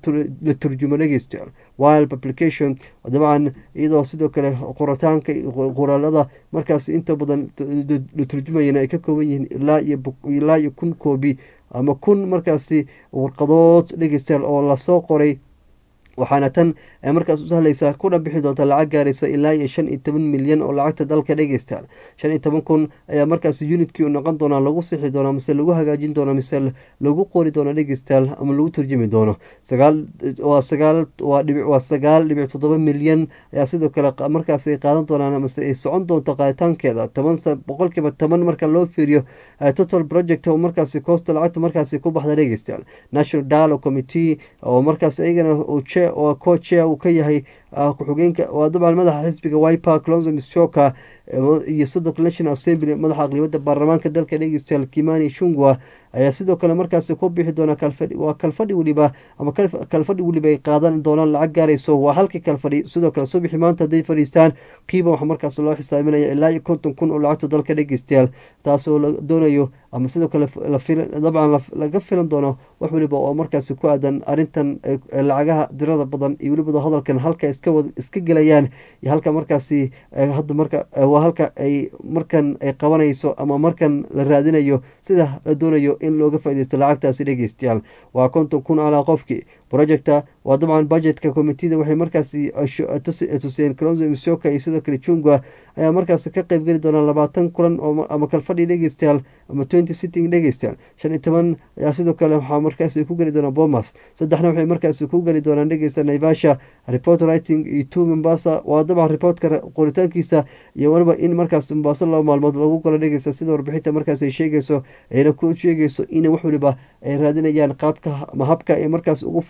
la turjumo dhegeystayaal wild publication dabcan iyadoo sidoo kale qoritaanka qoraalada markaasi inta badan la turjumayana ay ka kooban yihiin ilaa iyo kun koobi ama kun markaasi warqadood dhegeystayaal oo lasoo qoray waxaana tan ay markaas u sahlaysaa kuna bixi doonta lacag gaaraysa ilaa iyo shan iyo toban milyan oo lacagta dalka dhegeystayaal shan iyo toban kun ayaa markaas unitkii u noqon doonaa lagu sixi doonaa mise lagu hagaajin doono mise lagu qori doono dhegeystayaal ama lagu turjumi doono sagaal waa sagaal waa dhibic waa sagaal dhibic toddoba milyan ayaa sidoo kale markaas ay qaadan doonaan mise ay socon doonto qaaditaankeeda toban boqolkiiba toban marka loo fiiriyo total project oo markaasi koosta lacagta markaasi ku baxda dhegeystayaal national dialogue committee oo markaas iyagana oo cochea uu ka yahay ku-xigeenka waa dabcan madaxa xisbiga wiper clonzo mishoka iyo sidoo kale national assembly madaxa aqlibada baarlamaanka dalka dhegeystayaal kimani shungwa ayaa sidoo kale markaasi ku bixi doona waa kalfadhi weliba ama kalfadhi weliba ay qaadan doonaan lacag gaarayso waa halkii kalfadhi sidoo kale subixi maanta hadday fadhiistaan qiiba waxaa markaas loo xisaabinaya ilaa iyo konton kun oo lacagta dalka dhegeystayaal taasoo la doonayo ama sidoo kale dabcan laga filan doono wax weliba oo markaasi ku aadan arintan lacagaha dirada badan iyo weliba hadalkan halka iska gelayaan iyo halka markaasi hadda marka waa halka ay markan ay qabanayso ama markan la raadinayo sida la doonayo in looga faaideysto lacagtaasi dhegeystayaal waa konton kun calaa qofkii projecta waa dabcan budgetka commitida waxay markaasi tuseen clonzo misoka iyo sidoo kale jungwa ayaa markaasi ka qeyb geli doonaa labaatan kulan ama kalfadhi dhegeystayaal ama twenty sitting dhegeystayaal shan iyo toban ayaa sidoo kale waxaa markaasi ku geli doonaa bomas saddexna waxay markaasi ku geli doonaan dhegeysta naivasha report writing iyo two mombasa waa dabcan reportka qoritaankiisa iyo waliba in markaas mombasa laba maalmood lagu galo dhegeysta sida warbixinta markaas ay sheegayso ayna ku sheegayso in wax waliba ay raadinayaan qaabka ama habka ay markaas ugu fud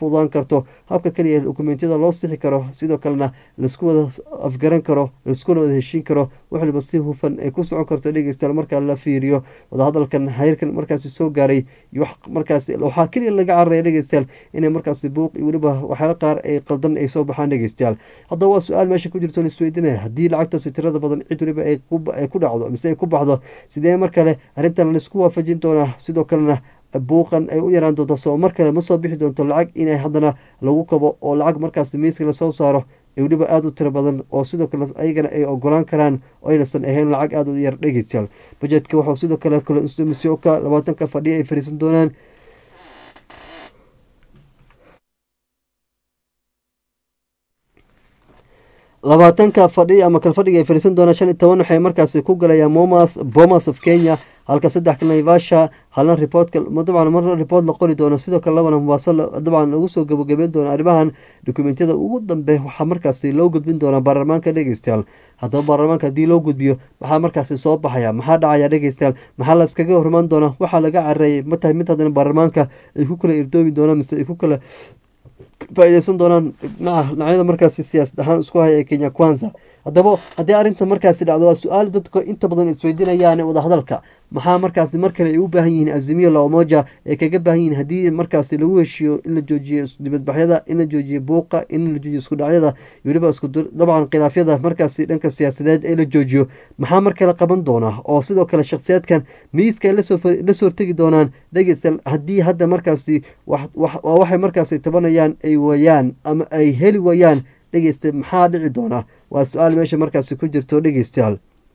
fududaan karto habka keliya dokumentiyada loo sixi karo sidoo kalena laisku wada afgaran karo laiskuna wada heshiin karo waxliba si hufan ay ku socon karto dhegeystayaal markaa la fiiriyo wadahadalkan heyrkan markaasi soo gaaray iyo wax markaasi waxaa keliya laga cararaya dhegeystayaal inay markaasi buuq iyo weliba waxyaala qaar ay qaldan ay soo baxaan dhegeystayaal haddaba waa su-aal meesha ku jirto laisweydiinaya haddii lacagtaasi tirada badan cid weliba ay ku dhacdo mise ay ku baxdo sidee mar kale arrintan laisku waafajin doonaa sidoo kalena buuqan ay u yaraan doonto soo mar kale ma soo bixi doonto lacag inay haddana lagu kabo oo lacag markaas miiska lasoo saaro ee weliba aada u tiro badan oo sidoo kale ayagana ay ogolaan karaan oo aynastan ahayn lacag aada u yar dhegeystayaal bajetka waxau sidoo kale kalemisyoka labaatanka fadhiya ay fariisan doonaan labaatanka fadhi ama kalfadhiga ay fariisan doonaan shan iyo toban waxay markaasi ku galayaan momas bomas of kenya halka saddex kale naivasha halna reportka dabcan marna report la qori doono sidoo kale labana mubaaso dabcan lagu soo gabagabeyn doono arrimahan dokumentiyada ugu dambe waxaa markaasi loo gudbin doonaa baarlamaanka dhegeystayaal haddaba baarlamaanka haddii loo gudbiyo maxaa markaasi soo baxaya maxaa dhacaya dhegeystayaal maxaa la iskaga hormaan doona waxaa laga careeyay ma tahay mid haddana baarlamaanka ay ku kala irdoomi doonaan mise ay ku kala faa-ideysan doonaan dhinaca dhinacyada markaasi siyaasad ahaan isku haya ee kenya kwanza haddaba haddii arrinta markaasi dhacdo waa su-aal dadka inta badan isweydiinayaan wadahadalka maxaa markaasi mar kale ay u baahan yihiin azimiyo laomoja ay kaga baahan yihiin haddii markaasi lagu heshiiyo in la joojiyo dibadbaxyada in la joojiyo buuqa in la joojiyo isku dhacyada weliba isku dabcan khilaafyada markaasi dhanka siyaasadeed ee la joojiyo maxaa mar kale qaban doona oo sidoo kale shakhsiyaadkan miiska ay lasoo hortegi doonaan dhegeystayaal haddii hadda markaasi waa waxay markaasi tabanayaan ay waayaan ama ay heli waayaan dhegeysta maxaa dhici doona waa su-aal meesha markaasi ku jirto dhegeystayaal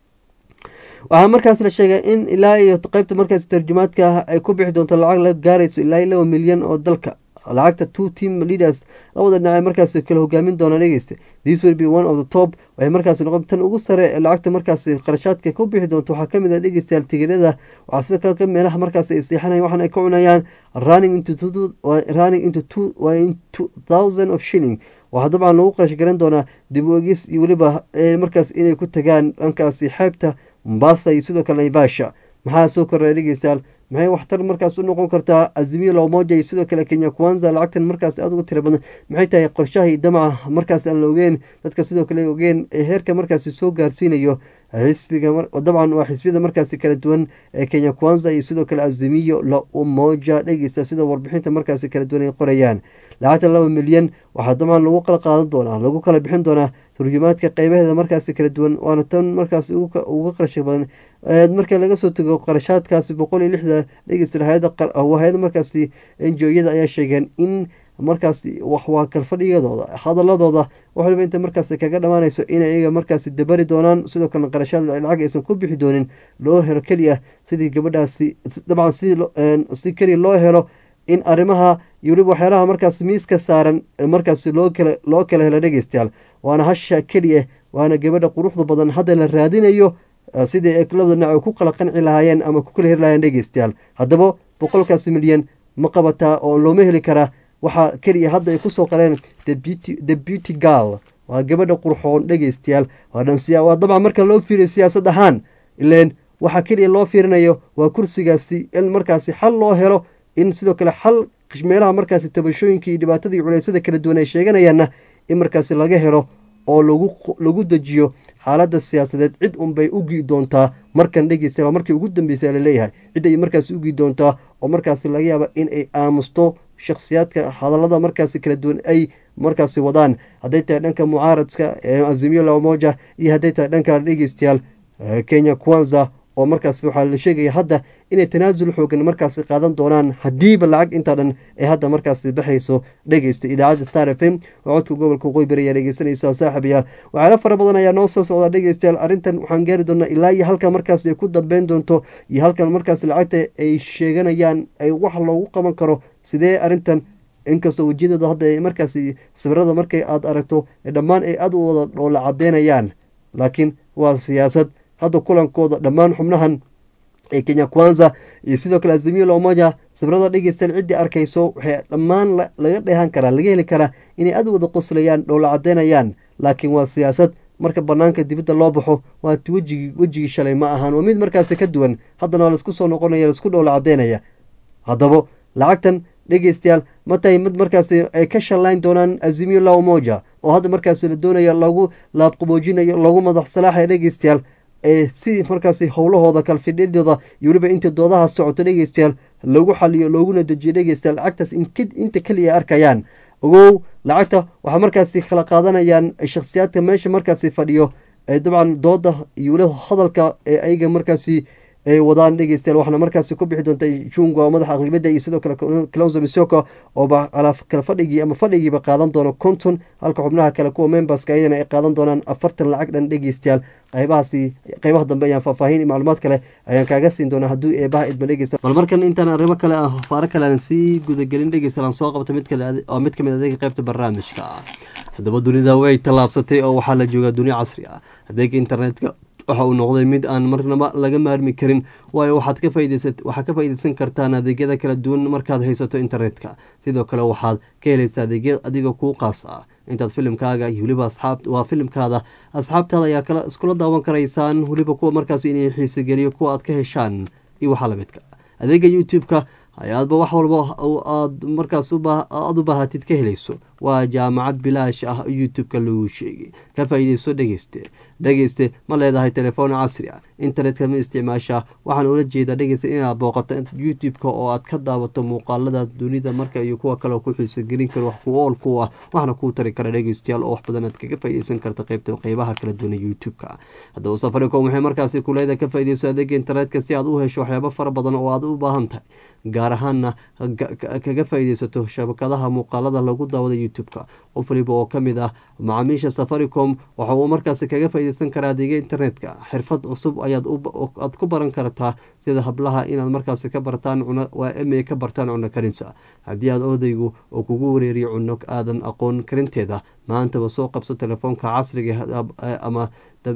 waxaa markaas la sheegay in ilaa iyo qeybta markaasi tarjumaadka ay ku bixi doonto lacag la gaarayso ilaa iyo laba milyan oo dalka lacagta two team leaders labada dhinac markaasi kala hogaamin doonaan dhegeysta this will be one of the top waxay markaasi noqon tan ugu sare ee lacagta markaasi qarashaadka ku bixi doonto waxaa kamid ah dhegeystayaal tigirada waxaa sidoo kale ka meelaha markaasi ay seexanayan waxaan ay ka cunayaan running into running into two two thousand of shilling waxaa dabcan lagu qarash garan doonaa dib u egis iyo weliba markaas inay ku tagaan dhankaasi xeebta mombasa iyo sidoo kale naivasha maxaa soo koraya dhegeystayaal maxay waxtar markaas u noqon kartaa azimiyo lomoja iyo sidoo kale kenya kwanza lacagtan markaas aada uga tira badan maxay tahay qorshaha iyo damaca markaas aan la ogeen dadka sidoo kale ogeen ee heerka markaasi soo gaarsiinayo xisbiga dabcan waa xisbiyada markaasi kala duwan ee kenya kwanza iyo sidoo kale azimiyo la umoja dhegeysta sida warbixinta markaasi kala duwan ay qorayaan lacagta laba milyan waxaa dabcan lagu kala qaadan doonaa lagu kala bixin doonaa turjumaadka qeybaheeda markaasi kala duwan waana tan markaas uga qarasha badan marka laga soo tego qarashaadkaasi boqol iyo lixda dhegeysta hay-ada markaasi enjoyada ayaa sheegeen in markaasi waa kalfadhiyadooda hadaladooda wax waliba inta markaasi kaga dhammaanayso inay iyaga markaasi dabari doonaan sidoo kalena qarashaad lacag aysan ku bixi doonin loo helo keliya sidii gabadhaasi dabcan si keliya loo helo in arrimaha iyo weliba waxyaalaha markaas miiska saaran markaasi loo kala loo kala helo dhegeystayaal waana hasha keliya waana gabadha quruxda badan hadda la raadinayo sidii ay labada dhinac ku kala qanci lahaayeen ama ku kala heri lahayeen dhegeystayaal haddaba boqolkaasi milyan ma qabataa oo looma heli karaa waxaa keliya hadda ay kusoo qareen the beauty girl waa gabadha qurxoon dhegeystayaal waa dabcan marka loo fiiriyo siyaasad ahaan ileen waxaa keliya loo fiirinayo waa kursigaasi in markaasi xal loo helo in sidoo kale xal meelaha markaasi tabashooyinka iyo dhibaatada iyo culeysyada kala duwan ay sheeganayaanna in markaasi laga helo oo lagu dejiyo xaaladda siyaasadeed cid unbay ugi doontaa markan dhegeysta markii ugu dambeysa laleeyahay cid ay markaasi ugi doontaa oo markaasi laga yaaba in ay aamusto shakhsiyaadka hadallada markaasi kala duwan ay markaasi wadaan hadday tahay dhanka mucaaradka azimiyo lamoja iyo hadday tahay dhanka dhegeystayaal kenya kwanza oo markaas waxaa la sheegaya hadda inay tanaasul xoogan markaasi qaadan doonaan haddiiba lacag intaa dhan ay hadda markaasi baxayso dhegeysta idaacadda star f m oo codka gobolka qoybari ayaa dhegeysanaysa saaxiibayaal waxyaala fara badan ayaa noo soo socdaa dhegeystayaal arrintan waxaan gaari doonaa ilaa iyo halka markaas ay ku dambeyn doonto iyo halkan markaas lacagta ay sheeganayaan ay wax loogu qaban karo sidee arrintan inkastoo wejiyadooda hadda ay markaasi sawirada markay aada aragto dhammaan ay aada u wada dhoola cadeynayaan laakiin waa siyaasad hadda kulankooda dhammaan xubnahan ee kenya kwanza iyo sidoo kale azimiyo lomoja sawirada dhegeystaan ciddii arkayso waxay dhammaan laga dheehan karaa laga heli karaa inay aada wada qoslayaan dhoola cadeynayaan laakiin waa siyaasad marka banaanka dibadda loo baxo waati wejigii wejigii shalay ma ahaan waa mid markaasi ka duwan haddana waa laisku soo noqonaya laisku dhoola cadeynaya haddaba lacagtan dhegeystayaal ma tahay mid markaasi ay ka shallayn doonaan azimio la umoja oo hadda markaasi la doonaya lagu laabqaboojinayo lagu madax salaaxaya dhegeystayaal ee si markaasi howlahooda kalfidhidooda iyo weliba inta doodaha socoto dhegeystayaal lagu xaliyo looguna dejiyo dhegeystayaal lacagtaas inta keliya ay arkayaan ogow lacagta waxaa markaasi kala qaadanayaan shakhsiyaadka meesha markaasi fadhiyo ee dabcan dooda iyo weliba hadalka ee ayaga markaasi ay wadaan dhegeystayaal waxaana markaasi ku bixi doonta junga madaxa aqlibada iyo sidoo kale clonzo misoko ooba kala fadhigii ama fadhigiiba qaadan doono konton halka xubnaha kale kuwa memberska ayadana ay qaadan doonaan afartan lacag dhan dhegeystayaal qaybahaasi qaybaha dambe ayaan faahfaahin iyo macluumaad kale ayaan kaaga siin doonaa hadduu eebaha idma dhegeysta bal markan intaan arrimo kale ah faaro kale aan sii gudagelin dhegeystayaal aan soo qabto mid kale oo mid kamid adeega qaybta barnaamijka haddaba dunida way tallaabsatay oo waxaa la joogaa dunia casri ah adeega internetka waxa uu noqday mid aan marnaba laga maarmi karin waayo waxaad ka waxaad ka faaideysan kartaan adeegyada kala duwan markaad haysato internetka sidoo kale waxaad ka helaysaa adeegya adiga kuu qaas ah intaad filimkaaga iyo weliba asxaab waa filimkaada asxaabtaada ayaa kala iskula daawan karaysaan weliba kuwa markaas inay xiisogeliyo kuwa aad ka heshaan iyo waxaa lamidka adeega youtube-ka ayaadba wax walba aad markaas aada u baahatid ka helayso waa jaamacad bilaash ah youtube-ka lagu sheegay ka faa'iideyso dhegeyste dhegeyste ma leedahay telefoon casri ah internetka ma isticmaashaa waxaan ula jeedaa dhegeysta inaad booqato youtube-ka oo aad ka daawato muuqaalada dunida marka iyo kuwa kale ku xiisogelin karo wax ku ool ku ah waxna kuu tari kara dhegeystayaal oo wax badan aad kaga faa'iideysan karta qeybta qeybaha kala duwan youtube-ka haddaba safaricom waxay markaasi kuleeda ka faa'iideyso adeega internetka si aad u hesho waxyaabo fara badan oo aad u baahan tahay gaar ahaana kaga faa'iideysato shabakadaha muuqaalada lagu daawada youtube-ka qof waliba oo kamid ah macaamiisha safaricom waxa uu markaasi kaga faa'iideysan karaa adeega internetka xirfad cusub ayaad aad ku baran kartaa sida hablaha inaad markaasi ka bartaan waa ma ka bartaan cuno karinta haddii aad odaygu oo kugu wareeriyo cuno aadan aqoon karinteeda maantaba soo qabso telefoonka casriga ama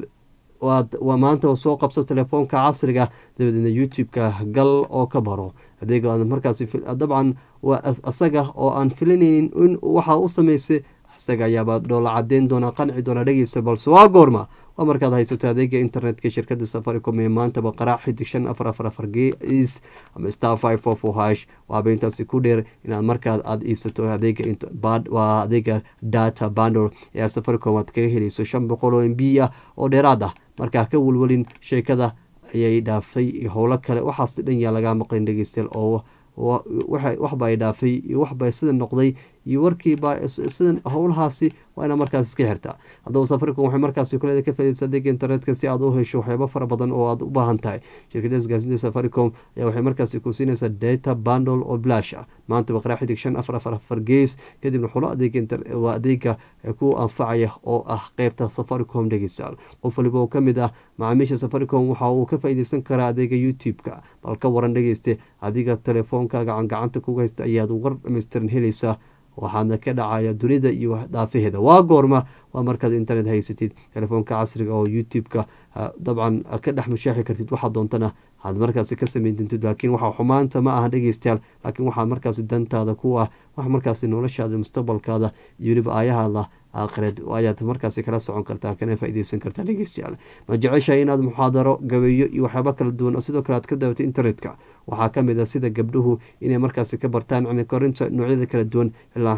maantaba soo qabso telefoonka casriga dabadeedna youtube-ka gal oo ka baro adeega markaasi dabcan waa asaga oo aan filanaynin in waxaa u sameysay isaga ayaabaa dhoola cadeyn doona qanci doona dhegeysa balse waa goorma waa markaad haysato adeega internetka shirkada safaricom ee maantaba qaraac xidig shan afar afar afar gs ama star five four four hash waaba intaasi ku dheer inaad markaad aada iibsato adeega waa adeega data bandle ee safaricom aad kaga helayso shan boqol oo m b ah oo dheeraad ah markaa ka welwelin sheekada ayay dhaafay howlo kale waxaas dhan yaa lagaa maqlin dhegeystayaal oo waxba ay dhaafay iyo waxba sida noqday iyo warkiiba sida howlahaasi waa inaa markaas iska xirtaa haddaba safaricom waxay markaasi kuleeda ka faaideysa adeega internetka si aad u hesho waxyaabo fara badan oo aad u baahan tahay shirkada isgaasinta safaricom ayaa waxay markaasi ku siinaysaa data bandle oo blash ah maantaba qaraa xidig shan afar afar afar gees kadibna xulo adeegwaa adeega ku anfacaya oo ah qeybta safaricom dhegeystayaal qof waliba oo kamid ah macaamiisha safaricom waxa uu ka faaideysan karaa adeega youtube-ka bal ka waran dhegeyste adiga telefoonka gacan gacanta kuga haysta ayaad war dhamaystiran helaysaa waxaadna ka dhacaya dunida iyo dhaafaheeda waa goorma waa markaad internet haysatid telefoonka casriga oo youtube-ka dabcan ka dhex mushaaxi kartid waxaa doontana aad markaasi ka sameyn dintid laakiin waxa xumaanta ma aha dhegeystayaal laakiin waxaa markaasi dantaada ku ah wax markaasi noloshaada mustaqbalkaada iyo weliba aayahaada aakhireed ayaad markaasi kala socon kartaa kana faaideysan kartaa dhegeystayaal ma jeceshahay inaad muxaadaro gabeeyo iyo waxyaabo kala duwan oo sidoo kale aad ka daawato internetka waxaa kamid a sida gabdhuhu inay markaasi ka bartaan cunikorinta noocyada kala duwan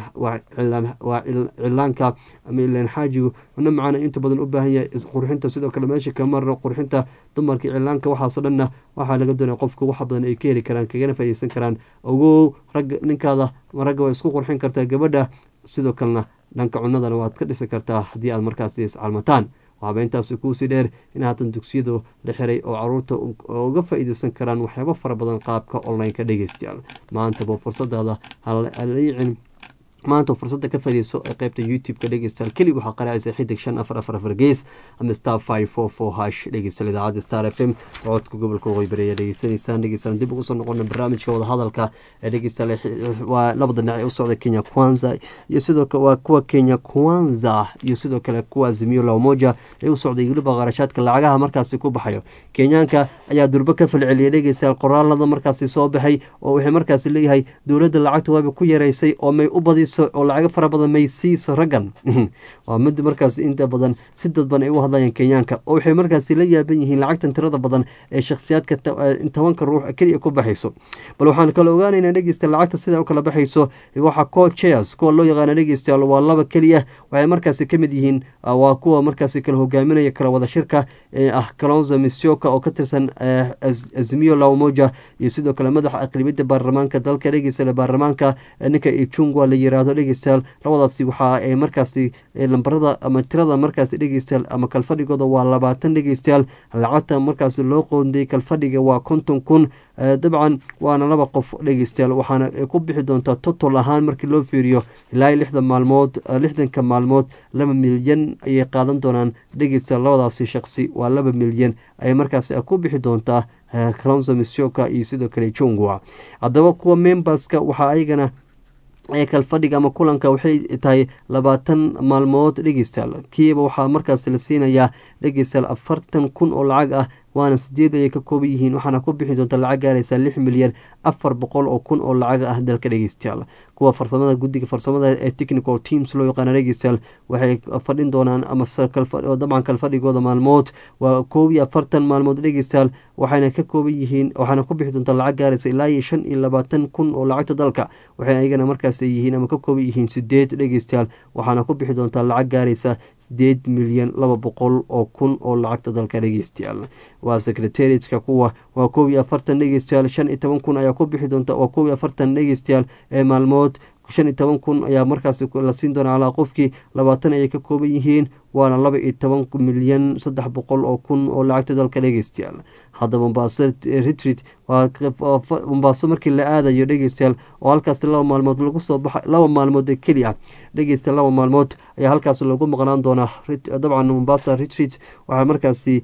waa cilaanka ama ilaan xaajigu cunno macaan inta badan u baahan yahay qurxinta sidoo kale meesha ka mara qurxinta dumarka cilaanka waxaaso dhanna waxaa laga doonaya qofka wax badan ay ka heli karaan kagana faaideysan karaan ogow ragga ninkaada ragga waa isku qurxin kartaa gabadha sidoo kalena dhanka cunadana waad ka dhisi kartaa haddii aad markaasi iscalmataan waxaaba intaasi kuusii dheer in haatan dugsiyadu la xiray oo caruurta uga faa-iideysan karaan waxyaabo fara badan qaabka online-ka dhegeystayaal maantaba fursadaada halaicin maanta fursadda ka fadhiiso ee qeybta youtube-ka dhegeystayaal keli waxaa qaraacaysa xidig shan afar afar afar gees ama star five four four hash dhegeystayaal idaacadda star f m codka gobolka waqooyi bari ayaa dhegeysanaysaan dhegeystayaal dib ugu soo noqona barnaamijka wadahadalka ee dhegeystayaal waa labada dhinac ee u socda kenya kwanza iyo sidoo kale waa kuwa kenya kwanza iyo sidoo kale kuwa azimio la umoja ee u socday weliba qarashaadka lacagaha markaasi ku baxayo kenyaanka ayaa durbo ka falceliyay dhegeystayaal qoraalada markaasi soo baxay oo waxay markaasi leeyahay dowladda lacagta waaba ku yareysay oo may u badis bixiso oo lacago fara badan may siiso raggan waa mid markaas inta badan si dadban ay u hadlayaan kenyaanka oo waxay markaasi la yaaban yihiin lacagtan tirada badan ee shakhsiyaadka tobanka ruux keliya ku baxayso bal waxaan kala ogaanaynaa dhegeysta lacagta sida u kala baxayso waxaa co chairs kuwa loo yaqaana dhegeystayaal waa laba keliya waxay markaasi ka mid yihiin waa kuwa markaasi kala hogaaminaya kala wada shirka ee ah kalonzo misioka oo ka tirsan azimiyo lamoja iyo sidoo kale madaxa aqlibiyadda baarlamaanka dalka dhegeysta baarlamaanka ninka ichungwa la yiraahdo dhegeystayaal labadaasi waxa ay markaasi lambarada ama tirada markaasi dhegeystayaal ama kalfadhigooda waa labaatan dhegeystayaal lacagta markaasi loo qoondayay kalfadhiga waa konton kun dabcan waana laba qof dhegeystayaal waxaana ku bixi doontaa totol ahaan markii loo fiiriyo ilaa lixdan maalmood lixdanka maalmood laba milyan ayay qaadan doonaan dhegeystayaal labadaasi shaqsi waa laba milyan ayay markaasi ku bixi doontaa kalonso misioka iyo sidoo kale jungwa haddaba kuwa memberska waxaa ayagana kalfadhiga ama kulanka waxay tahay labaatan maalmood dhegeystayaal kiiba waxaa markaas la siinayaa dhegeystayaal afartan kun oo lacag ah waana sideed ayay ka kooban yihiin waxaana ku bixi doonta lacag gaaraysa lix milyan afar boqol oo kun oo lacag ah dalka dhegeystayaal kuwa farsamada guddiga farsamada ee technical teams loo yaqaana dhegeystayaal waxay fadhin doonaan ama dabcan kalfadhigooda maalmood waa koob iyo afartan maalmood dhegeystayaal waxayna ka kooban yihiin waxaana ku bixi doonta lacag gaaraysa ilaa iyo shan iyo labaatan kun oo lacagta dalka waxay ayagana markaas yihiin ama ka kooban yihiin sideed dhegeystayaal waxaana ku bixi doonta lacag gaaraysa sideed milyan laba boqol oo kun oo lacagta dalka dhegeystayaal waa secretariatka kuwa waa koob iyo afartan dhegeystayaal shan iyo toban kun ayaa ku bixi doonta waa koob iyo afartan dhegeystayaal ee maalmood shan iyo toban kun ayaa markaas la siin doona calaa qofkii labaatan ayay ka kooban yihiin waana laba iyo toban milyan saddex boqol oo kun oo lacagta dalka dhegeystayaal hadda mombaaso retreat waa mombaaso markii la aadayo dhegeystayaal oo halkaas laba maalmood lagu soo baxa laba maalmood ee keli ah dhegeysta laba maalmood ayaa halkaas lagu maqnaan doonaa dabcan mombasa retreat waxaa markaasi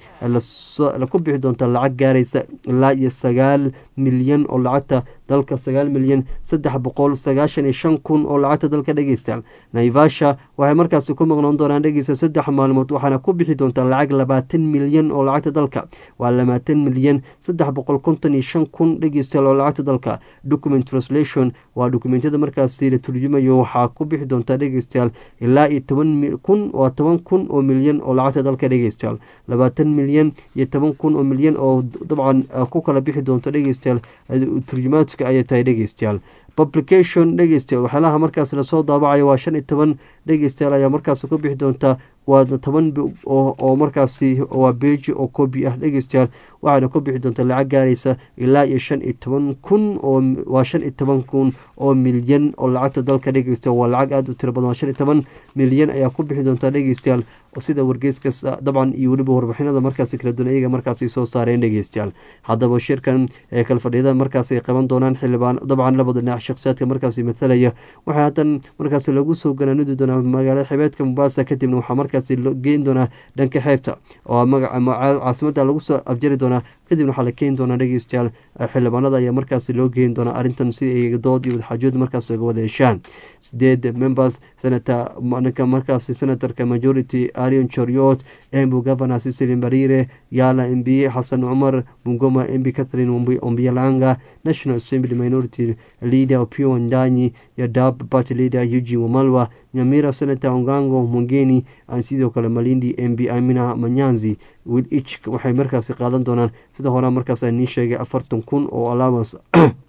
ku bixi doontaa lacag gaaraysa ilaa iyo sagaal milyan oo lacagta dalka sagaal milyan saddex boqol sagaashan iyo shan kun oo lacagta dalka dhegeystayaal naivasha waxay markaasi ku maqnaan doonaan dhegeysta saddex maalmood waxaana ku bixi doontaa lacag labaatan milyan oo lacagta dalka waa labaatan milyan saddex boqol konton iyo shan kun dhegeystayaal oo lacagta dalka document translation waa dokumentiyada markaasi la turjumayo waxaa ku bixi doontaa dhegeystayaal ilaa iyo toban kun waa toban kun oo milyan oo lacagta dalka dhegeystayaal labaatan milyan iyo toban kun oo milyan oo dabcan ku kala bixi doonta dhegeystayaal turjumaadka ayay tahay dhegeystayaal publication dhegeystayaal waxyaalaha markaas lasoo daabacayo waa shan iyo toban dhegeystayaal ayaa markaas ku bixi doontaa waa toban oo markaasi waa beji oo kobi ah dhegeystayaal waxaana ku bixi doontaa lacag gaaraysa ilaa iyo shan iyo toban kun oo waa shan iyo toban kun oo milyan oo lacagta dalka dhegeystayaal waa lacag aada u tiro badan waa shan iyo toban milyan ayaa ku bixi doontaa dhegeystayaal sida wargeyskas dabcan iyo weliba warbixinada markaasi kala duwan iyaga markaasi soo saareen dhegeystayaal haddaba shirkan ee kalfadhiyada markaasi ay qaban doonaan xildhibaan dabcan labada dhinac shakhsiyaadka markaasi mathalaya waxaa haddan markaasi lagu soo ganaanudi doonaa magaalada xibeedka mombasa kadibna waxaa markaasi geyn doonaa dhanka xeebta oo caasimada lagu soo afjari doonaa kadibna waxaa la keeni doonaa dhegeystayaal xildhibaanada ayaa markaasi loo geyn doonaa arrintan si ay dood iyo wadaxaajood markaas uga wada heshaan sideed members senata ninka markaasi senatorka majority arion choriot embu governor cecilin barire yala mb xasan cumar bungoma mb catherine ombialanga national assembly minority leader opio wandanyi iyo dab party leader eugene wamalwa nyamira senator ongango mungeni sidoo kale malindi mb amina manyanzi wilich waxay markaasi qaadan doonaan sida horea markaas nii sheegay afartan kun oo allowance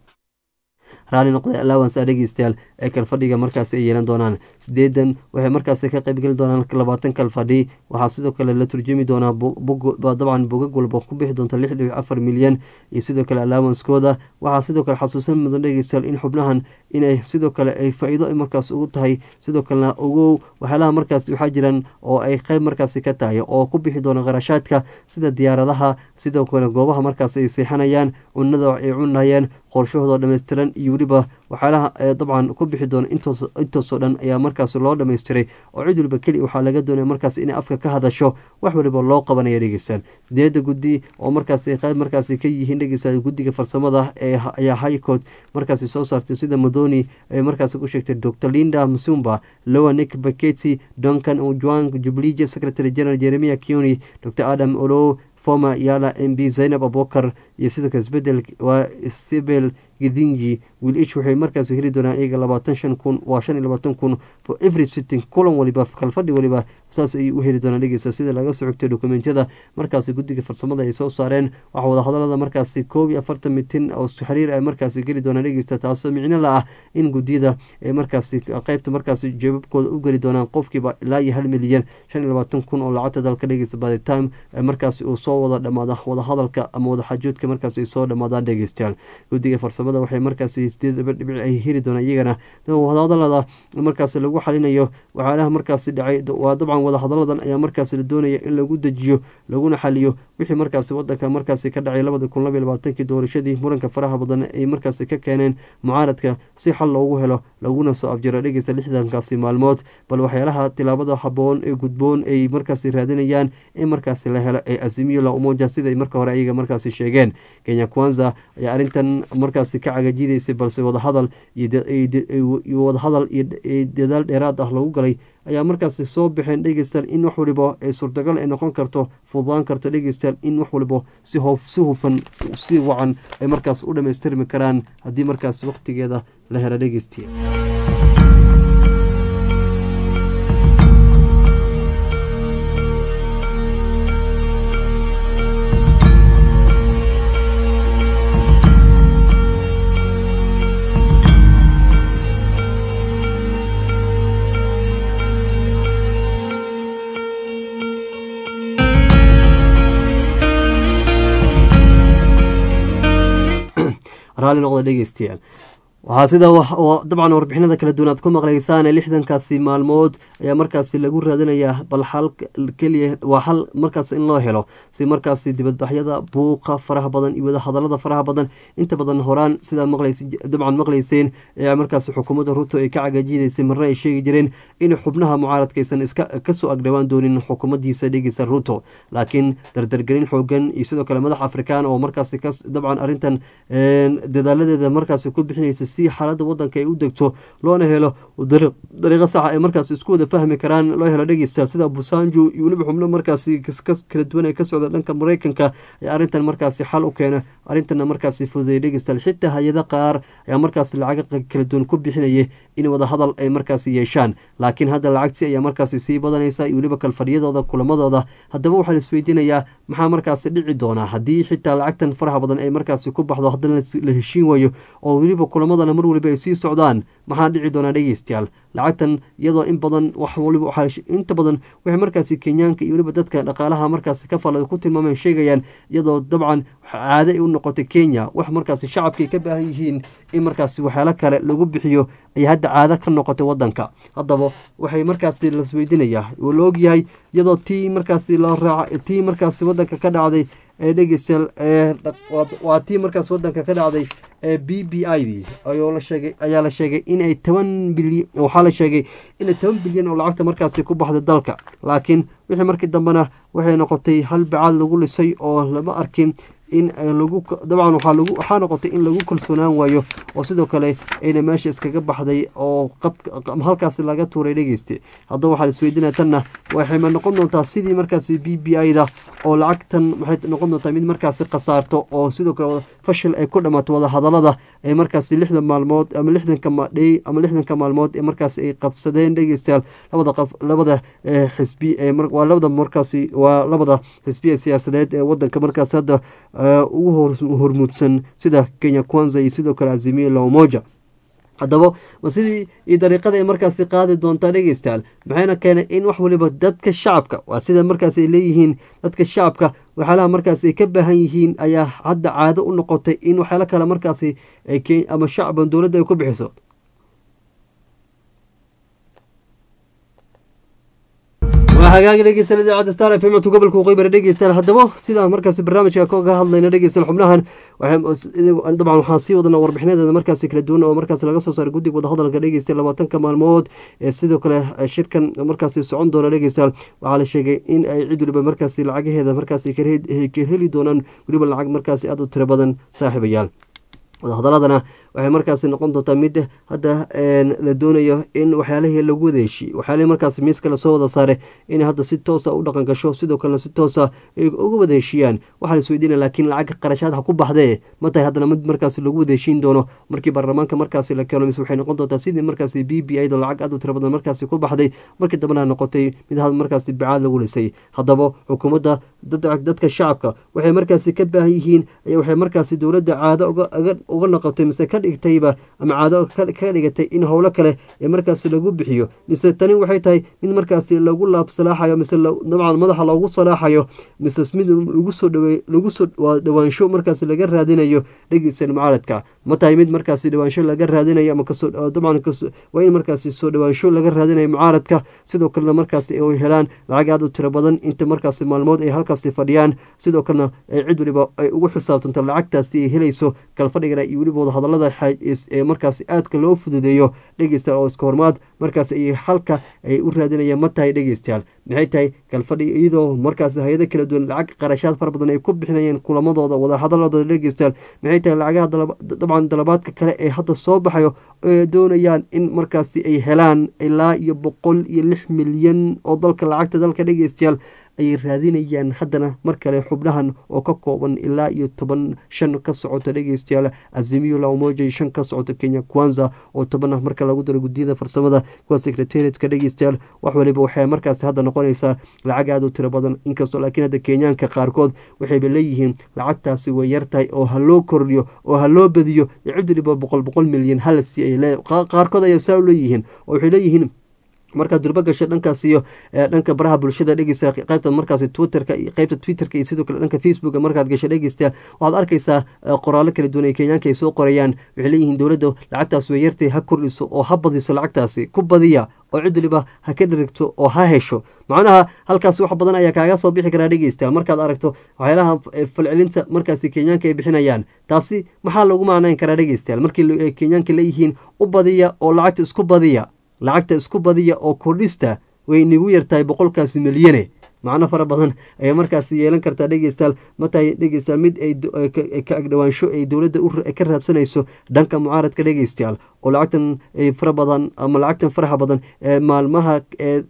raali noqday allowance dhegeystayaal ee kalfadhiga markaasi ay yeelan doonaan sideedan waxay markaasi ka qaybgeli doonaan labaatan kalfadhi waxaa sidoo kale la turjumi doonaa dabcan bogag walba ku bixi doonta lix dhibic afar milyan iyo sidoo kale allowancekooda waxaa sidoo kale xasuusan mudan dhegeystayaal in xubnahan inay sidoo kale ay faa-iido markaas ugu tahay sidoo kalena ogow waxyaalaha markaas waxaa jiraan oo ay qeyb markaasi ka tahay oo ku bixi doona qarashaadka sida diyaaradaha sidoo kale goobaha markaas ay seexanayaan cunada ay cunayaan qorshahooda dhammaystiran iyo weliba waxyaalaha dabcan ku bixi doona intoosoo dhan ayaa markaas loo dhamaystiray oo cid waliba keli waxaa laga doonaya markaas inay afka ka hadasho wax waliba loo qabanaya dhegeystaan sideeda guddi oo markaas qayb markaas ka yihiin dhegeystaan guddiga farsamada ee ayaa highcourt markaasi soo saartay sida madoni ay markaas ku sheegtay dr linda musumba lowa nick baketi duncan ojuang jublije secretary general jeremia kioni dr adam olo former yala mb zainab abubakar iyo sidoo kale isbedel waa sibel gidinji wiilish waxay markaas heli doonaan iyaga labaatan shan kun waa shan iyo labaatan kun for every sitting kulan waliba kalfadhi waliba saas ayay u heli doonaan dhegeysta sida laga soo xigtay dokumentiyada markaasi guddiga farsamada ay soo saareen waxaa wadahadalada markaasi koob iyo afartan mitin oo xiriir ay markaasi geli doonaan dhegeysta taasoo micno la ah in guddiyada ay markaasi qeybta markaasi jeebabkooda u geli doonaan qofkiiba ilaa iyo hal milyan shan iyo labaatan kun oo lacagta dalka dhegeysta by the time markaasi uu soo wada dhamaada wadahadalka ama wadaxaajoodka markaasi ay soo dhamaadaan dhegeystayaal guddiga farsamada waxay markaasi sideed laba dhibic ay heli doonaan iyagana wadahadalada markaasi lagu xalinayo waxyaalaha markaasi dhacay waa dabcan wadahadaladan ayaa markaasi la doonaya in lagu dejiyo laguna xaliyo wixii markaasi wadanka markaasi ka dhacay labada kun labaiy labaatankii doorashadii muranka faraha badan ay markaasi ka keeneen mucaaradka si xal loogu helo laguna soo afjaro dhegeysta lixdankaasi maalmood bal waxyaalaha tilaabada haboon ee gudboon ay markaasi raadinayaan in markaasi la helo ee azimiyo la umoja siday marka hore ayaga markaasi sheegeen kenya kwanza ayaa arrintan markaasi ka cagajiidaysay balse wadahadal iyo wadahadal iyo dadaal dheeraad ah lagu galay ayaa markaasi soo baxeen dhegeystayaal in wax waliba ee suurtagal ay noqon karto fududaan karto dhegeystayaal in wax waliba si hoof si hufan si wacan ay markaas u dhamaystirmi karaan haddii markaas waqtigeeda la helo dhegeystiya raalli noqda dhegeystayaal waxaa sida dabcan warbixinada kala duwan aad ku maqlaysaan lixdankaasi maalmood ayaa markaasi lagu raadinayaa bal xal keliya waa xal markaas in loo helo si markaasi dibadbaxyada buuqa faraha badan iyo wadahadalada faraha badan inta badan horaan sidaad maqlays dabcan maqlayseen ayaa markaasi xukuumadda ruto ay ka cagajiidaysay marna ay sheegi jireen in xubnaha mucaaradkaysan iska kasoo agdhowaan doonin xukuumaddiisa dhegeysa ruto laakiin dardargelin xoogan iyo sidoo kale madax afrikaan oo markaasi dabcan arrintan dadaaladeeda markaasi ku bixinaysa si xaaladda wadanka ay u degto loona helo dariiqo saxa ay markaas isku wada fahmi karaan loo helo dhegeystayaal sida busanju iyo weliba xubno markaasi kala duwan ee ka socda dhanka mareykanka ayaa arrintan markaasi xal u keena arrintana markaasi fududeeyay dhegeystayaal xitaa hay-ada qaar ayaa markaasi lacaga kala duwan ku bixinaya in wadahadal ay markaasi yeeshaan laakiin hadda lacagtii ayaa markaasi sii badanaysa iyo weliba kalfadhiyadooda kulamadooda haddaba waxaa la isweydiinayaa maxaa markaasi dhici doonaa haddii xitaa lacagtan faraha badan ay markaasi ku baxdo haddana la heshiin waayo oo weliba kulamadana mar waliba ay sii socdaan maxaa dhici doonaa dhegeystayaal lacagtan iyadoo in badan wax waliba inta badan waxay markaasi kenyaanka iyo weliba dadka dhaqaalaha markaasi ka fala ku tilmaameen sheegayaan iyadoo dabcan caado ay u noqotay kenya wax markaasi shacabka ay ka baahan yihiin in markaasi waxyaalo kale lagu bixiyo ay hadda caado ka noqotay wadanka haddaba waxay markaasi lasweydiinayaa oo la ogyahay iyadoo tii markaasi loo raaca tii markaasi wadanka ka dhacday ee dhegeystayaal waa tii markaas wadanka ka dhacday ee b b i d ayoo la sheegay ayaa la sheegay inay toban bilyan waxaa la sheegay inay toban bilyan oo lacagta markaasi ku baxday dalka laakiin wixii markii dambena waxay noqotay hal bacaad lagu lisay oo lama arkin in lagu dabcan waxaa lagu waxaa noqotay in lagu kalsoonaan waayo oo sidoo kale ayna meesha iskaga baxday oo qab halkaasi laga tuuray dhegeyste haddaba waxaa la isweydiinaya tanna waxay ma noqon doontaa sidii markaasi b b i da oo lacagtan maxay noqon doontaa mid markaasi khasaarto oo sidoo kale fashil ay ku dhammaato wadahadalada ee markaasi lixdan maalmood ama lixdanka madhey ama lixdanka maalmood ee markaasi ay qabsadeen dhegeystayaal labada qaf labada xisbi ee waa labada markaasi waa labada xisbi ee siyaasadeed ee wadanka markaasi hadda ugu hormuudsan sida kenya kwanza iyo sidoo kale azimiya la umoja haddaba ma sidii iyo dariiqada ay markaasi qaadi doontaa dhegeystayaal maxayna keenay in wax waliba dadka shacabka waa sida markaas ay leeyihiin dadka shacabka waxyaalaha markaas ay ka baahan yihiin ayaa hadda caado u noqotay in waxyaalo kale markaasi ama shacban dowladda ay ku bixiso waa hagaagi dhegeystayaal idaacadda star f m codka gobolka waqooyi dhegeystayaal haddaba sidaa markaasi barnaamijka kaga hadlayna dhegeystayaal xubnahan dabcan waxaan sii wadana warbixinadeeda markaasi kala duwan oo markaasi laga soo saaray guddiga wadahadalka dhegeystayaal labaatanka maalmood ee sidoo kale shirkan markaasi socon doona dhegeystayaal waxaa la sheegay in ay cid waliba markaasi lacagaheeda markaasi ka heli doonaan weliba lacag markaasi aada u tiro badan saaxiibayaal wadahadaladana waxay markaasi noqon doontaa mid hadda la doonayo in waxyaalihii lagu wada heshiye waxyaalihii markaasi miiska lasoo wada saare inay hadda si toosa u dhaqan gasho sidoo kalena si toosa ay uga wada heshiiyaan waxaa la isweydiinaya laakiin lacag qarashaad ha ku baxdee ma tahay haddana mid markaasi lagu wada heshiin doono markii baarlamaanka markaasi la keeno mise waxay noqon doontaa sidii markaasi b b ida lacag aad u tira badan markaasi ku baxday markii dambena noqotay mid markaasi bicaad lagu lisay haddaba xukuumadda dadka shacabka waxay markaasi ka baahan yihiin waxay markaasi dowladda caado uga noqotay mise ka dhigtayba ama caado ka dhigatay in howlo kale ee markaasi lagu bixiyo mise tani waxay tahay mid markaasi lagu laabsalaaxayo mise dabcan madaxa loogu salaaxayo mise mid lagu soo dhawe lagu soo dhawaansho markaasi laga raadinayo dhegeysan mucaaradka ma tahay mid markaasi dhawaansho laga raadinayo ama kasoo dabcan waa in markaasi soo dhawaansho laga raadinayo mucaaradka sidoo kalena markaasi ay helaan lacag aad u tiro badan inta markaasi maalmood ay halkaasi fadhiyaan sidoo kalena cid waliba ay ugu xisaabtanto lacagtaasi ay helayso kalfadhigana iyo weliba wadahadalada ee markaasi aadka loo fududeeyo dhegeystayaal oo iska hormaad markaas ay halka ay u raadinayaan ma tahay dhegeystayaal maxay tahay kalfadhi iyadoo markaasi hay-ado kala duwan lacag qarashaad fara badan ay ku bixinayeen kulamadooda wadahadaladooda dhegeystayaal maxay tahay lacagaha dabcan dalabaadka kale ee hadda soo baxayo ee doonayaan in markaasi ay helaan ilaa iyo boqol iyo lix milyan oo dalka lacagta dalka dhegeystayaal ayay raadinayaan haddana mar kale xubnahan oo ka kooban ilaa iyo toban shan ka socota dhegeystayaal azimiyo lamoja shan ka socota kenya kwanza oo toban ah marka lagu daro guddiyada farsamada kuwa secretariatka dhegeystayaal wax waliba waxay markaasi hadda noqonaysaa lacag aad u tiro badan inkastoo laakiin hadda kenyaanka qaarkood waxayba leeyihiin lacagtaasi way yartahay oo ha loo kordhiyo oo ha loo badiyo cid waliba boqol boqol milyan halasi ay qaarkood ayaa saa u leeyihiin oo waxay leeyihiin markaad durbo gasho dhankaas iyo dhanka baraha bulshada dhegeysta qaybta markaasi twitterka iyo qaybta twitterka iyo sidoo kale dhanka facebooka markaad gasho dhegeystayaal waxaad arkaysaa qoraallo kala duwan ee kenyaanka ay soo qorayaan waxay leeyihiin dowladda lacagtaas way yartay ha kordhiso oo ha badiso lacagtaasi ku badiya oo cid waliba ha ka dherigto oo ha hesho macnaha halkaas wax badan ayaa kaaga soo bixi karaa dhegeystayaal markaad aragto waxyaalaha falcelinta markaasi kenyaanka ay bixinayaan taasi maxaa lagu macnayn karaa dhegeystayaal markii kenyaanka leeyihiin u badiya oo lacagta isku badiya lacagta isku badiya oo kordhista way nagu yartahay boqolkaasi milyane macno fara badan ayay markaasi yeelan kartaa dhegeystayaal matahay dhegeystayaal mid ay ka agdhawaansho ay dowladda ka raadsanayso dhanka mucaaradka dhegeystayaal oo lacagtan fara badan ama lacagtan faraha badan ee maalmaha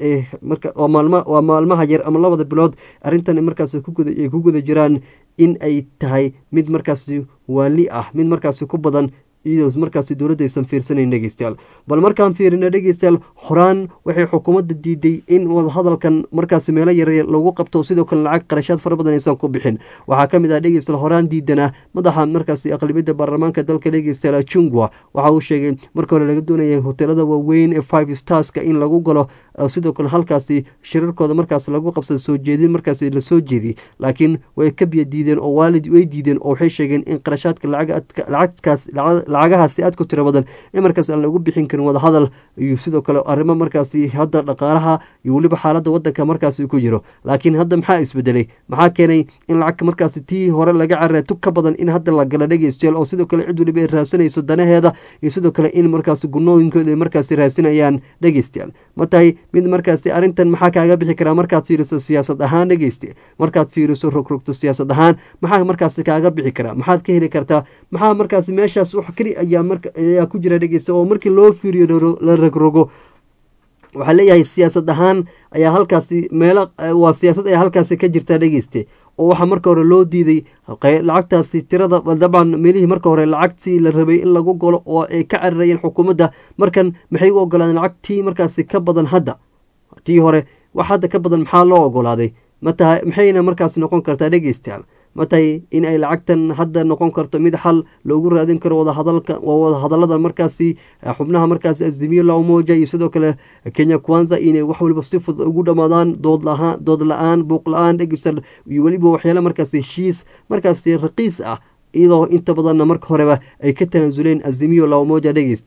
waa maalma waa maalmaha yar ama labada bilood arrintan markaas ay ku guda jiraan in ay tahay mid markaasi waali ah mid markaasi ku badan iyadoo markaasi dowladda aysan fiirsanayn dhegeystayaal bal markaan fiirina dhegeystayaal horaan waxay xukuumadda diiday in wadahadalkan markaasi meelo yaryar lagu qabto sidoo kale lacag qarashaad fara badan aysan ku bixin waxaa ka mid ah dhegeystayaal horaan diidanaa madaxa markaasi aqlibiyadda baarlamaanka dalka dhegeystayaal jungwa waxa uu sheegay marka hore laga doonayay hoteelada waaweyn ee five starska in lagu galo sidoo kale halkaasi shirarkooda markaas lagu qabsada soo jeedin markaasi lasoo jeediyey laakiin way ka biya diideen oo waalid way diideen oo waxay sheegeen in qarashaadka lacagkaas lacagahaasi aad ku tiro badan in markaas aan lagu bixin karin wadahadal iyo sidoo kale arrimo markaasi hadda dhaqaalaha iyo weliba xaaladda waddanka markaasi ku jiro laakiin hadda maxaa isbedelay maxaa keenay in lacagka markaasi tii hore laga carara tug ka badan in hadda la gala dhegeystayaal oo sidoo kale cid weliba ay raadsanayso danaheeda iyo sidoo kale in markaasi gunooyinkooda ay markaasi raadsanayaan dhegeystayaal ma tahay mid markaasi arrintan maxaa kaaga bixi karaa markaad fiiriso siyaasad ahaan dhegeyste markaad fiiriso rogrogto siyaasad ahaan maxaa markaasi kaaga bixi karaa maxaad ka heli kartaa maxaa markaasi meeshaas wax keli ayaa marka ayaa ku jira dhegeysta oo markii loo fiiriyo la rogrogo waxaa leeyahay siyaasad ahaan ayaa halkaasi meelo waa siyaasad ayaa halkaasi ka jirta dhegeyste oo waxaa marka hore loo diiday lacagtaasi tirada dabcan meelihii marka hore lacagtii la rabay in lagu galo oo ay ka cararayeen xukuumadda markan maxay u ogolaadeen lacagtii markaasi ka badan hadda tii hore wax hadda ka badan maxaa loo ogolaaday mataha maxayna markaasi noqon kartaa dhegeystayaal ma tahay in ay lacagtan hadda noqon karto mid xal loogu raadin karo wadahadalka waa wadahadalada markaasi xubnaha markaasi azimiyo laumoja iyo sidoo kale kenya kwanza inay wax waliba si fudud ugu dhamaadaan dood lahaan dood la-aan buuq la-aan dhegeysta iyo weliba waxyaala markaasi heshiis markaasi raqiis ah iyadoo inta badanna marka horeba ay ka tanaasuleen azimiyo laumoja dhegeystayaal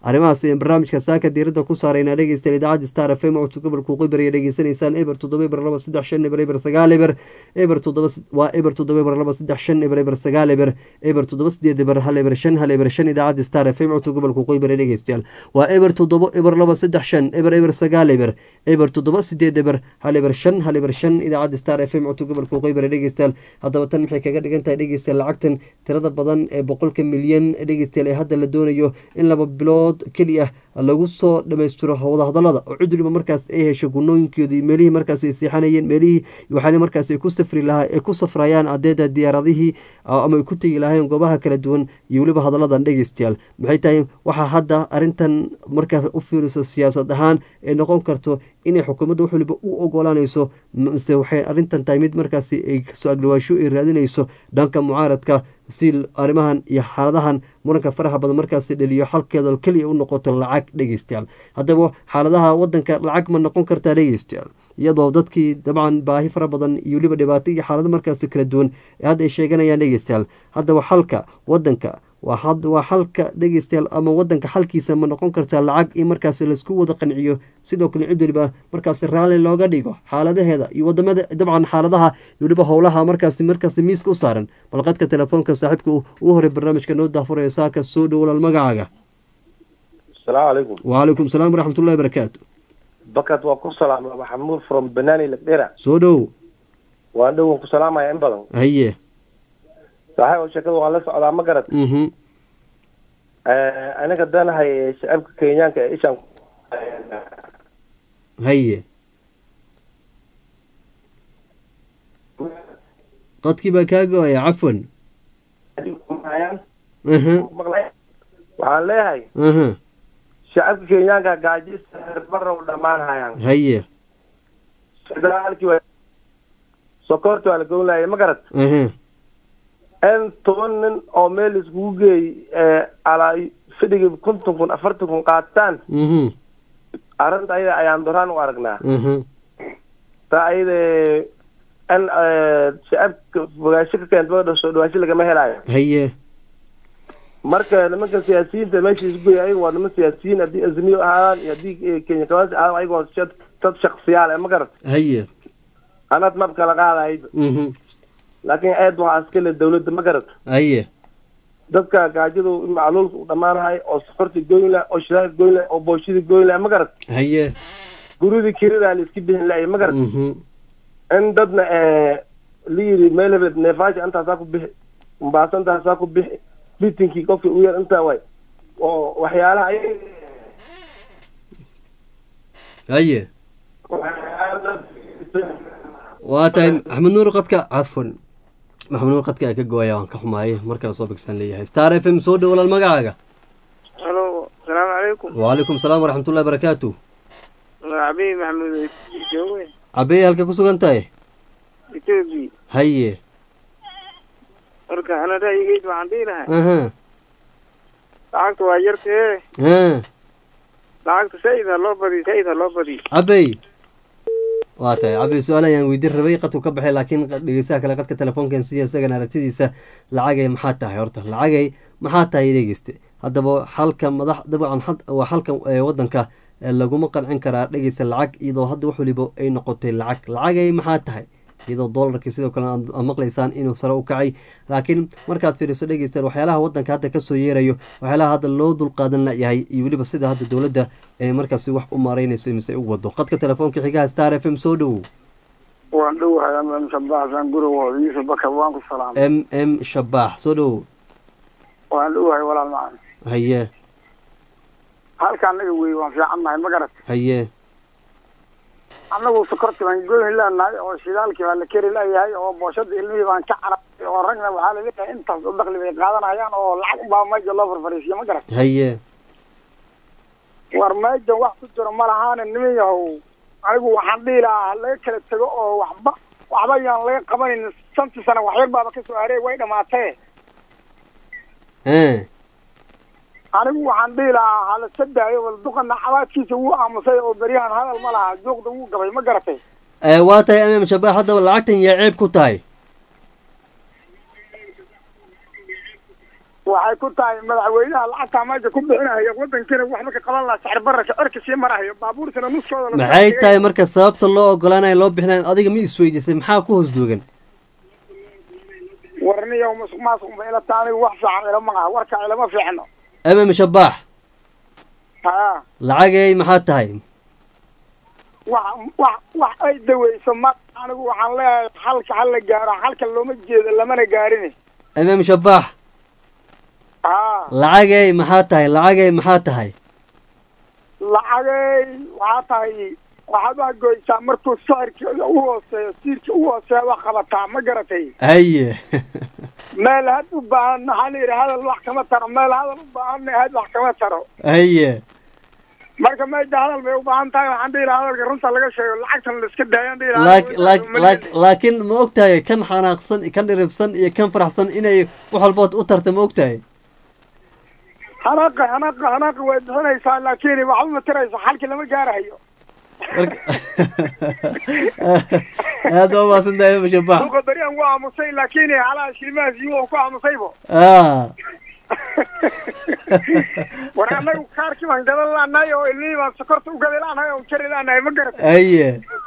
arrimahaas ayaan barnaamijka saaka diiradda ku saaraynaa dhegeystayaal idaacadda star f m codka gobolka waqooyi bari dhegeysanaysaan eber toddoba eber laba saddex shan eber eber sagaal eber eber toddoba waa eber toddoba eber laba saddex shan eber eber sagaal eber eber toddoba sideed eber hal eber shan hal eber shan idaacadda star f m codka gobolka waqooyi bari dhegeystayaal waa eber toddoba eber laba saddex shan eber eber sagaal eber eber toddoba sideed eber hal eber shan hal eber shan idaacadda star f m codka gobolka waqooyi bari dhegeystayaal haddaba tan maxay kaga dhigan tahay dhegeystayaal lacagtan tirada badan ee boqolka milyan dhegeystayaal ee hadda la doonayo in laba bilood keliya lagu soo dhamaystiro wadahadalada oo cid waliba markaas ay hesho gunooyinkoodii meelihii markaas ay seexanayeen meelihii waxaana markaas ay ku safri lahaa ay ku safrayaan adeeda diyaaradihii ama ay ku tegi lahayn goobaha kala duwan iyo weliba hadaladan dhegeystayaal maxay tahay waxaa hadda arrintan markaa u fiiriso siyaasad ahaan ay noqon karto inay xukuumadda wax waliba u ogolaanayso mise waxay arrintan tahay mid markaasi ay kasoo agdhawaasho ay raadinayso dhanka mucaaradka si arrimahan iyo xaaladahan muranka faraha badan markaasi dhaliyo xalkeeda keliya u noqoto lacag dhegeystayaal haddaba xaaladaha wadanka lacag ma noqon kartaa dhegeystayaal iyadoo dadkii dabcan baahi fara badan iyo weliba dhibaato iyo xaalado markaasi kala duwan ee hadda ay sheeganayaan dhegeystayaal haddaba xalka wadanka waa xalka dhegeystayaal ama wadanka xalkiisa ma noqon kartaa lacag in markaasi laisku wada qanciyo sidoo kale cid waliba markaasi raalli looga dhigo xaaladaheeda iyo wadamada dabcan xaaladaha iyo weliba howlaha markaasi markaasi miiska u saaran balqadka telefoonka saaxiibka ugu horey barnaamijka noo daafuraya saaka soo dhow walaal magacaaga asalaamu calaykum wacalaykum salaam waraxmatullahi barakaatu bakad waa ku salaama maxamuud from banani lagdhera soo dhow waan dhowan ku salaamaya in badan haye saaxiib oo sheekada waan la socdaa ma garad mhm aniga danahay shacabka kenyaanka ee ishaan haye qadkii baa kaa go-aya cafwan aha waxaan leeyahay aha shacabka kenyaanka gaajista herbarra u dhammaanhayaan haye federaalkii waa sokorta waa la gownlaya ma garad aha in toban nin oo meel iskugu geey alaa fidhigi konton kun afartan kun qaataan mhm arrinta ayada ayaan doraan u aragnaa aha taa ayada in shacabka fogaansho ka keenta soo dhawaasho lagama helaayo haye marka nimanka siyaasiyiinta meesha isku geey ayaga waa niman siyaasiyiin haddii azmiyo ahaadaan iyo haddii kenya kawaasi ahaadaan ayaga waa shad- dad shaksiyaal eh ma garat haye anad mab kala qaadahayba mhm laakiin eed waxaa iska le dawladda ma garat haye dadka gaajadu macluulka u dhammaanahay oo sokorta goyn lah oo shidaalka goyn lah oo booshada goyn lah ma garat haye guridii kiridaa la iska bixin lahay ma garat mhm in dadna la yidhi meel hebed neefaaja intaasaa ku bixi mbaasa intaasaa ku bixi bitinkii qofkii u yar intaa waay oo waxyaalaha ay haye waa tahay maxamed nuur qadka cafwan maxamed nuur qadka ka go-aya waan ka xumaayay markale soo bigsan leeyahay star f m soo dhow walaal magacaaga halo asalaamu calaykum wacalaykum salaam waraxmatullahi barakaatu abiy maxamuud jooge cabey halka ku sugan tahay etoobiya haye marka ana ra'yigeyd waxaan dhihi lahay aha lacagta waa yartee ha lacagta said ha loo badiyo said ha loo badiyo cabey waa tahay cabey su-aal ayaan weydiin rabay qadku ka baxay laakiin dhegeysaha kale qadka telefoonkan siya isagana aragtidiisa lacagay maxaa tahay horta lacagay maxaa tahay dhegeyste haddaba xalka madax dabcan had- waa xalka ee wadanka ee laguma qancin karaa dhegeysa lacag iyadoo hadda wax waliba ay noqotay lacag lacagay maxaa tahay iyadoo doolarkii sidoo kale aad aad maqlaysaan inuu sare u kacay laakiin markaad fiiriso dhegeystayaal waxyaalaha wadanka hadda kasoo yeerayo waxyaalaha hadda loo dulqaadan layahay iyo weliba sida hadda dowladda ee markaasi wax u maareynayso mise u wado qadka telefoonka xigaha star f m soo dhowow waan dhowahay ama shabaxsan gurowo yuusuf bakar waan ku salaamay m m shabaax soo dhowow waan dhowahay walaal macaan haye halka anaga wey waan fiicannahay ma garat haye annagu sokorti baan goyn leenahay oo shidaalkii baa la keri leeyahay oo booshada ilmihii baan ka carabay oo ragna waxaa laleeyahay intaas u dakli bay qaadanayaan oo lacag baa meja loo farfariisiyo ma garat haye war mejan wax ku jiro ma lahaana niman yahow anigu waxaan dhihi lahaa ha laga kala tego oo waxba waxba yaan laga qabanin shantii sana waxyar baaba kasoo hareey way dhamaatee ha anigu waxaan dhihi lahaa hala sadaayo wal duqana cabaadkiisa wuu aamusay oo beryahan hadal ma laha juuqda wuu gabay ma garatay ee waa tahay m m shabaax haddaba lacagtan yaa ceeb ku tahay waxay ku tahay madaxweynaha lacagtaa meesha ku bixinaya wadankiina waxba ka qaban lahaa sicir bararka cirka sii marahayo baabuurtana nuskooda la maxay tahay marka sababta loo ogolaanayo loo bixinayo adiga ma isweydiisay maxaa ku hoos duugan warniyo musuq maasuq ba ila tahay anigu wax fiican ilama aha warka ilama fiicno emem shabaax ha lacagay maxaa tahay wax wax wax ay daweyso ma anigu waxaan leeyahay halka hala gaaro halka looma jeedo lamana gaarin emem shabaax ha lacagay maxaa tahay lacagay maxaa tahay lacagay waxaa tahay waxaad wax goysaa markuu sicirka u hooseeyo siirka u hooseeya wax qabataa ma garatay haye meel had u baahan maxaa la yidhi hadal wax kama taro meel hadal u baahanna had wax kama taro haye marka meesha hadal bay u baahan tahay waxaan dhihi lahaa hadalka runta laga sheego lacagtan la iska daayaan dhihi lahaa laak- laak- laak- laakiin ma ogtahay kan xanaaqsan kan dhiribsan iyo kan faraxsan inay wax walbood u tarta ma ogtahay hanaaqa hanaaqa hanaaqa way bixinaysaa laakiin waxba ma tirayso xalki lama gaarahayo marka aad baa umaasan tahay emem shabaax suuqa beriyan ku aamusay laakiin halaha shilimahaas iyo ku aamusaybo ah war annagu kaarkii baan gadan laanahay oo ilmihii baan sokorta u gadi laanahay oo jari laanahay ma garatay haye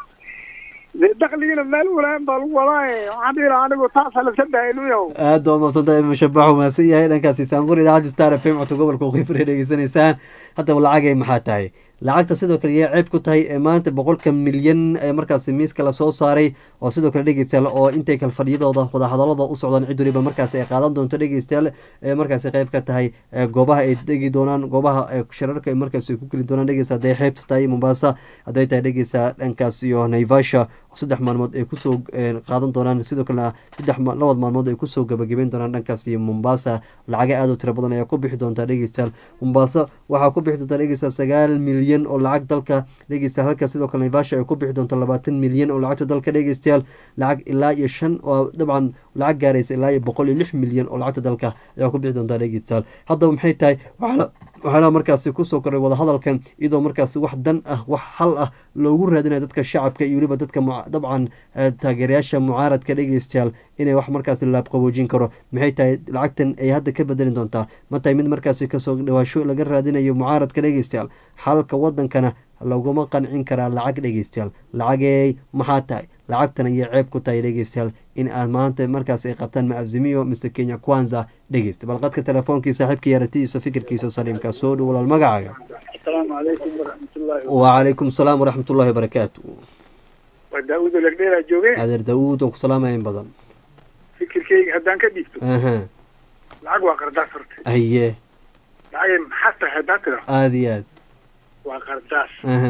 dee dakligiina meel ulaan baa lagu wadaaye waxaan dhihi lahaa anigu taasa laska daaya ilmiyahow aad baa umaasan tahay emem shabaax umaasan yahay dhankaasi saanqur idaacadda star f m codka gobolka waqooyi dhegeysanaysaan haddaba lacagay maxaa tahay lacagta sidoo kale yay ceeb ku tahay ee maanta boqolka milyan ee markaasi miiska lasoo saaray oo sidoo kale dhegeystayaal oo intay kale fadhiyadooda wadahadalada u socdaan cid waliba markaasi ay qaadan doonto dhegeystayaal ee markaasi qayb ka tahay ee goobaha ay degi doonaan goobaha ee shirarka ay markaasi ay ku geli doonaan dhegeysta hadday xeebta tahay mombasa hadday tahay dhegeysta dhankaas iyo naivasha oo saddex maalmood ay kusoo ee, qaadan doonaan sidoo kalena saddex ma- labad maalmood ay kusoo gabagabeyn doonaan dhankaas iyo mombasa lacaga aad u tiro badan ayaa ku bixi doontaa dhegeystayaal mombasa waxaa ku bixi doontaa dhegeysta sagaal milyan oo lacag dalka dhegeystayaal halka sidoo kale naivasha ay ku bixi doonto labaatan milyan oo lacagta dalka dhegeystayaal lacag ilaa iyo shan oo dabcan lacag gaaraysa ilaa iyo boqol iyo lix milyan oo lacagta dalka ayaa ku bixi doontaa dhegeystayaal haddaba maxay tahay waxaa waxaana markaasi kusoo koray wadahadalkan iyadoo markaasi wax dan ah wax xal ah loogu raadinayo dadka shacabka iyo weliba dadka muca- dabcan eh, taageerayaasha mucaaradka dhegeystayaal inay wax markaasi laabqaboojin karo maxay tahay lacagtan ay hadda ka bedeli doontaa ma tahay mid markaasi kasoo dhawaasho laga raadinayo mucaaradka dhegeystayaal xalka wadankana laguma qancin karaa lacag dhegeystayaal lacagey maxaa tahay lacagtan ayay ceeb ku tahay dhegeystayaal in aad maanta markaas ay qabtaan maazimiyo mise kenya kwanza dhegeysta bal qadka telefoonki saaxiibka yaratiisa fikirkiisa saliimka soo dhow walaal magacaaga asalaamu calaykum waraxmatullaahi wacalaykum salaam waraxmatullahi wabarakaatu waa daawud lagdheeraa joogeen adeer daawuud waan ku salaamaya in badan fikirkeyga haddaan ka dhiibto aha lacag waa qardaas horta haye lacagay maxaa tahay haddaan tiro aada iyo aad waa qardaas aha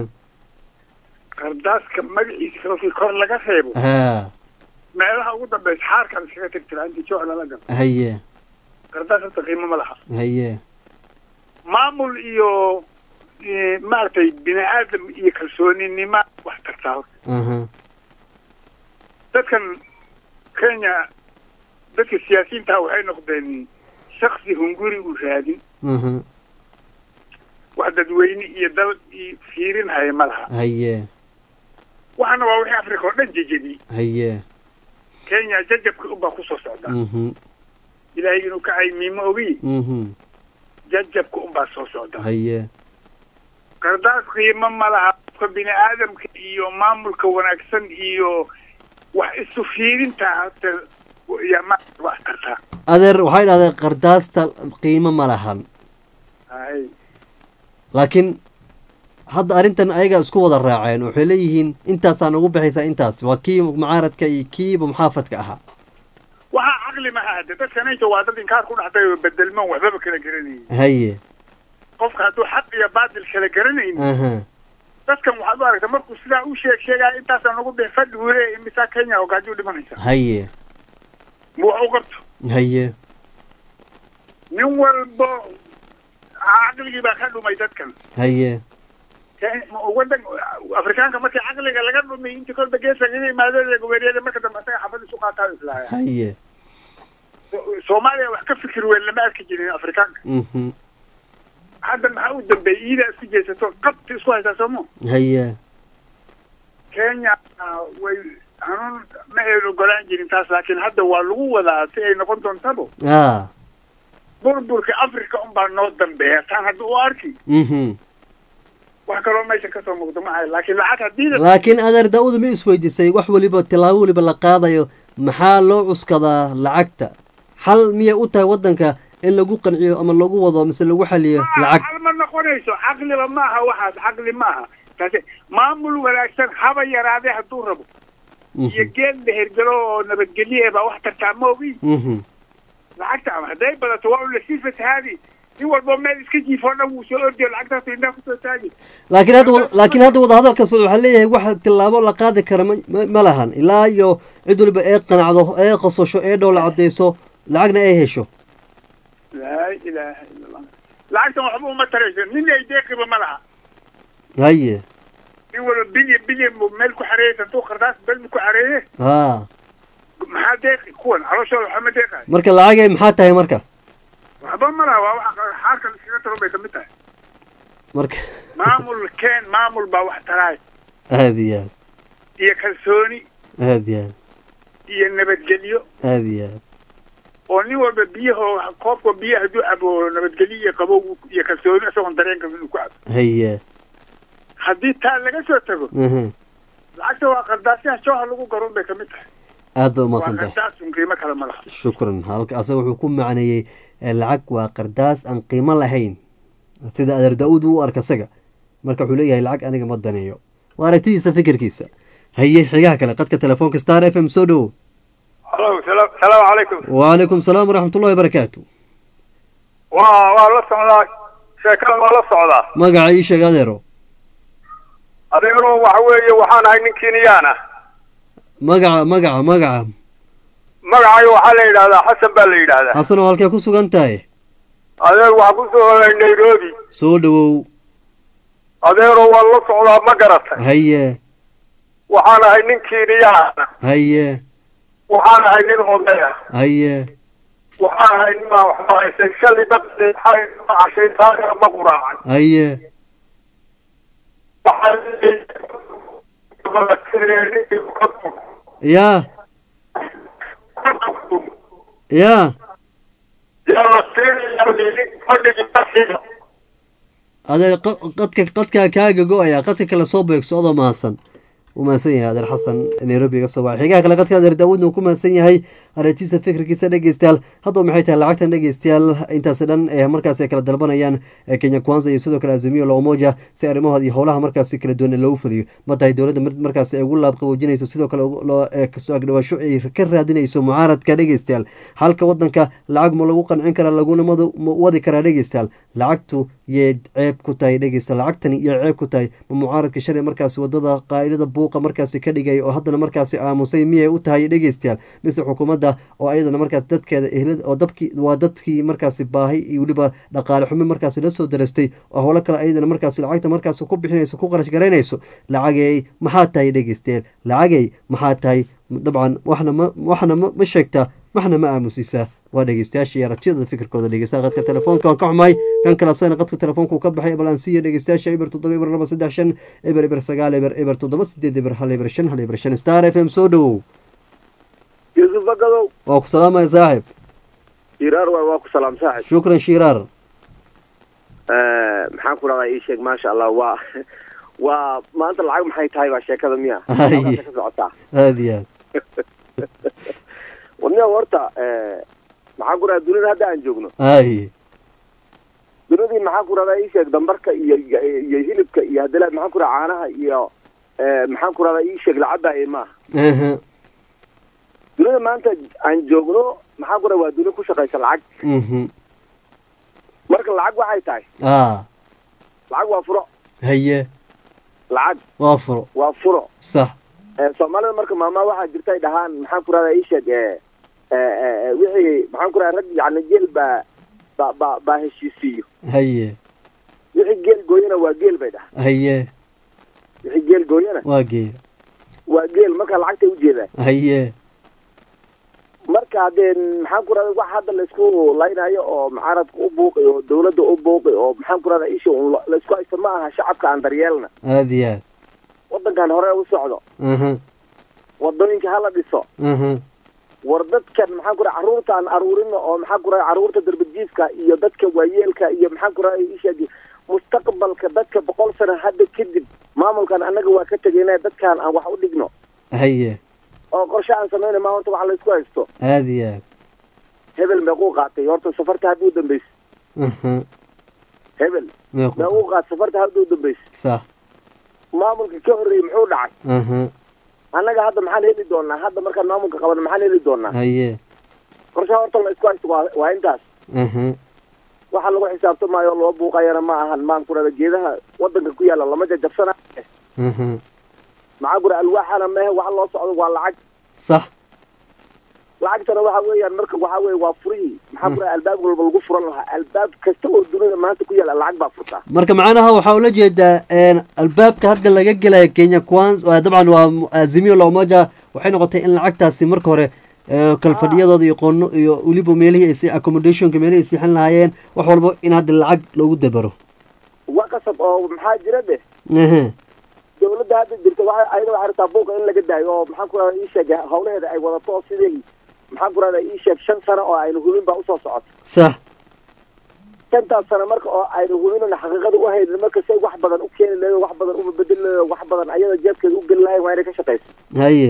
qardaaska magaciisa markii kor laga reebo ha meelaha ugu dambeysa xaarkan iskaga tirtira intii jooc lala galo haye qardaas horta qiimo ma laha haye maamul iyo eh, maaragtay bini aadam iyo kalsooninima wax tartaa horta aha dadkan kenya dadka siyaasiyiinta waxay noqdeen shaksi hunguri u raadin aha wax dadweyne iyo dal iyo fiirinhaya ma laha haye waxaana waa wixii africa oo dhan jejebiyey haye kenya jajabka unbaa kusoo socda mhm ilaahay inuu ka caymiye ma ogi mhm jajabka unbaa soo socda haye qardaas qiimo ma laha qofka bini aadamka iyo maamulka wanaagsan iyo wax isu fiirinta horta yaa ma wax tartaa adeer waxay dhahdeen qardaasta qiimo ma lahan hay laakiin hadda arrintan ayaga isku wada raaceen waxay leeyihiin intaasaa nagu baxaysaa intaas waa kii mucaaradka iyo kiiba muxaafadka ahaa waxaa caqli ma ahade dadkan inta waa dad inkaar ku dhacday oo bedelman waxbaba kala garanayay haye qofka hadduu xaq iyo baatil kala garanayn aha dadkan waxaad u aragta markuu sidaa u sheeg sheegaya intaasaa nagu bix fadhi wule imisaa kenya oo gaajuu dhimanaysa haye ma wax u qabto haye nin walbo caqligii baa ka dhumay dadkan haye Ke- wadan afrikaanka markii caqliga laga dhumay intii kolba geesa kaga imaadeen gobeeryada marka dambe asaga xafad isu qaataa islaaya haye soomaaliya wax ka fikir weyn lama arki jirin afrikaanka mhm hadda maxaa u dambeeyey iidaa isku jeesato qabti isku haysaa soomo haye kenya ah, way hanuun ma aynu ogolaan jirin taas laakiin hadda waa lagu wadaa si ay noqon doontabo a burburka africa unbaa noo dambeeya taan hadda u arki mhm wax kaloo meesha kasoo muuqda ma ahay laakiin lacag haddii la laakiin adeer daa-uud ma isweydiisay wax weliba tilaabo weliba la qaadayo maxaa loo cuskadaa lacagta xal miyay u tahay waddanka in lagu qanciyo ama lagu wado mise lagu xaliyo lacag hal ma noqonayso caqliba maaha waxaas caqli maaha taasi maamul wanaagsan haba yaraadee hadduu rabo iyo geed mehergelo oo nabadgelye baa wax tartaa ma ogi mhm lacagta ama hadday badato waa un lasii fatahaadi nin walbo meel iska jiifo dhan wuu soo ordiyo lacagtaas indhaa kusoo taagi laakiin hadda wada- laakiin hadda wadahadalkaas waxaa leeyahay wax tilaabo la qaadi kara ma- ma ma lahan ilaa iyo cid waliba ee qanacdo ee qosasho ee dhow la cadeyso lacagna ay hesho laa ilaaha ila allah lacagtan waxba uma tarayso nin ay deeqiba ma laha haye nin walba bilyan bilyan buu meel ku xareeyey santuu qardaas belmi ku xareeye haa maxaa deeqi kuwan calooshooda waxba ma deeqayo marka lacagay maxaa tahay marka waxba ma laha waa waxa xaarka iskaga taro bay kamid tahay marka maamul keen maamul baa wax taraay aada iyo aad iyo kalsooni aada iyo aad iyo nabadgelyo aada iyo aad oo nin walba biyaho koobka biyo hadduu cabo nabadgelyo iyo qabow iyo kalsooni isagoon dareenka inuu ku cabo haye haddii taa laga soo tago mhm lacagta waa qardaasyaha jooha lagu garuun bay kamid tahay aad ba waa umahadsan tahay qardaasun qiimo kale ma laha shukran halka asaga wuxuu ku macneeyey eh, lacag waa qardaas aan qiimo lahayn sida adeer daa-uud u arka isaga marka wuxuu leeyahay lacag aniga ma daneeyo waa aragtidiisa fikirkiisa haye xigaha kale qadka telefoonka star f m soo dhowo halo salaam salaamu calaykum wacalaykum salaam waraxmat ullahi wabarakaatu waa waa la socdaa sheekada waa la socdaa magaca ii sheeg adeero adiguna waxa weeye waxaan ahay nin keniyaan ah magaca magaca magaca magacayo waxaa la yidhahdaa xasan baa la yidhaahdaa xasan oo halkee ku sugan tahay adeer waxaa ku soo holay nairobi soo dhowow adeeroo waan la socdaa ma garatay haye waxaan ahay nin keniyaan ah haye waxaan ahay nin oday ah haye waxaan ahay nin baa waxba haysan shalay baqday xalay ma cashay taagana ma quraacan haye yaa yaa adeer qa- qadka qadkaa kaaga go-aya qadka kale soo beegso adoo mahadsan u mahadsan yahay adeer xasan nairobi iga soo baxay xigaha kale qadka adeer daawudna uu ku mahadsan yahay aragtiisa fikirkiisa dhegeystayaal haddaba maxay tahay lacagtan dhegeystayaal intaasi dhan ee markaasi ay kala dalbanayaan ee kenya kwanza iyo sidoo kale azimio la umoja si arrimahooda iyo howlaha markaasi kala duwan ee loogu fuliyo ma tahay dowladda mid markaasi ay ugu laab qaboojinayso sidoo kale ugu- loo- ee kasoo agdhawaasho ay ka raadinayso mucaaradka dhegeystayaal halka wadanka lacag ma lagu qancin karaa laguna madu- ma wadi karaa dhegeystayaal lacagtu yay ceeb ku tahay dhegeysta lacagtani yay ceeb ku tahay ma mucaaradka shalay markaasi wadada qaa'idada buuqa markaasi ka dhigay oo haddana markaasi aamusay miyay u tahay dhegeystayaal mise xukuumadda oo ayadana markaas dadkeeda ehlada oo dabkii waa dadkii markaasi baahi iyo weliba dhaqaale xumi markaasi la soo darastay oo howlo kale ayadana markaasi lacagta markaasi ku bixinayso ku qarash garaynayso lacagay maxaa tahay dhegeystayaal lacagay maxaa tahay dabcan waxna ma waxna ma ma sheegtaa waxna ma aamusisaa waa dhegeystayaasha iyo aragtiyada fikirkooda dhegeysta qadka telefoonka waan ka xumahay kan kale asagana qadka telefoonka uu ka baxay bal aan siiyo dhegeystayaasha eber toddoba eber laba saddex shan eber eber sagaal eber eber toddoba sideed eber hal eber shan hal eber shan star f m soo dhowow yuusuf bagadow waa ku salaamaya saaxib iraar waay waa ku salaam saaxib shukran shiiraar maxaan ku dhahdaa ii sheeg maasha allah waa waa maanta lacag maxay tahay baa sheekada miya Haye. Halkaasay ka socotaa aada iyo aad wadniga horta maxaan ku dhahdaa dunida hadda aan joogno ay dunidii maxaan ku dhahdaa ii sheeg dambarka iyo iyo hilibka iyo hadalaad maxaan ku dhahdaa caanaha iyo eh, maxaan ku dhahdaa ii sheeg lacagda ee maaha aha dunida maanta aan joogno maxaan ku dhahdaa waa duni ku shaqaysa lacag mhm marka lacag waxay tahay a lacag waa furo haye lacag waa furo waa furo sax Eh, soomaalida marka maama waxaa jirta ay dhahaan maxaan ku rahdaa ii sheeg eh, eh, eh, wixii maxaan ku rahdaa rag yacni geel baa baa baa baa heshiisiiyo haye wixii geel gooyana waa geel bay dhahaan haye wixii geel gooyana waa geeya waa geel marka lacagtay ujeedaan haye marka haddee maxaan ku rahdaa wax hadda laisku laynayo oo mucaaradka u buuqi oo dawladda u buuqi oo maxaan ku rahdaa isha un la- laisku haysto ma aha shacabka aan daryeelna aada iyo aad waddankan hore u socdo aha wadooyinka hala dhiso aha war dadkan maxaan ku rahay carruurta aan aruurino oo maxaan ku rahay carruurta darbajiifka iyo dadka waayeelka iyo maxaan ku rahay isheeg mustaqbalka dadka boqol sano hadda kadib maamulkan annaga waa ka tegayna dadkan aan wax u dhigno haye oo qorshe aan samayna ma horta wax laysku haysto aada iyo aad hebel meequu qaatay horta safarta hadda u dambeysay aha hebel meequ meequu qaatay safarta hadda u dambeysay sax maamulka ka horreeyey muxuu dhacay aha annaga hadda maxaan heli doonaa hadda markaan maamulka qabano maxaan heli doonaa haye qorshaha horta la isku haysto waa waa intaas aha waxa lagu xisaabtamaayo oo loo buuqayana ma ahan maan kurada geedaha wadanka ku yaala lama jajabsana aha maxaa kura alwaaxana mehe waxa loo socdo waa lacag sax lacagtana waxa weeyaan marka waxa weeye waa furihii maxaa kura albaab walba lagu furan lahaa albaab kasta oo dunida maanta ku yaala lacag baa furtaa marka macnaha waxaa ula jeedaa een, albaabka hadda laga gelaya kenya quans waa dabcan waa mu- azimio la umoja waxay noqotay in lacagtaasi marka hore ee, kalfadhiyadooda iyo qono iyo weliba meelihii ay si accommodationka meelihii ay siixin lahaayeen wax walba in hadda lacag loogu dabaro waa qasab oo maxaa jira dheh aha dawladda hadda jirta waxa ayada waxay rabtaa buuqa in laga daayo oo maxaan ku rahda ii sheeg hawlaheeda ay wadato oo sidii maxaan ku rahda ii sheeg shan sano oo aynu hubin baa usoo socota sax shantaas sano marka oo aynu hubinana xaqiiqada u haynin marka say wax badan u keeni lahayd wax badan uma bedeli lahayd wax badan ayada jeebkeeda u geli lahayn waa inay ka shaqayso haye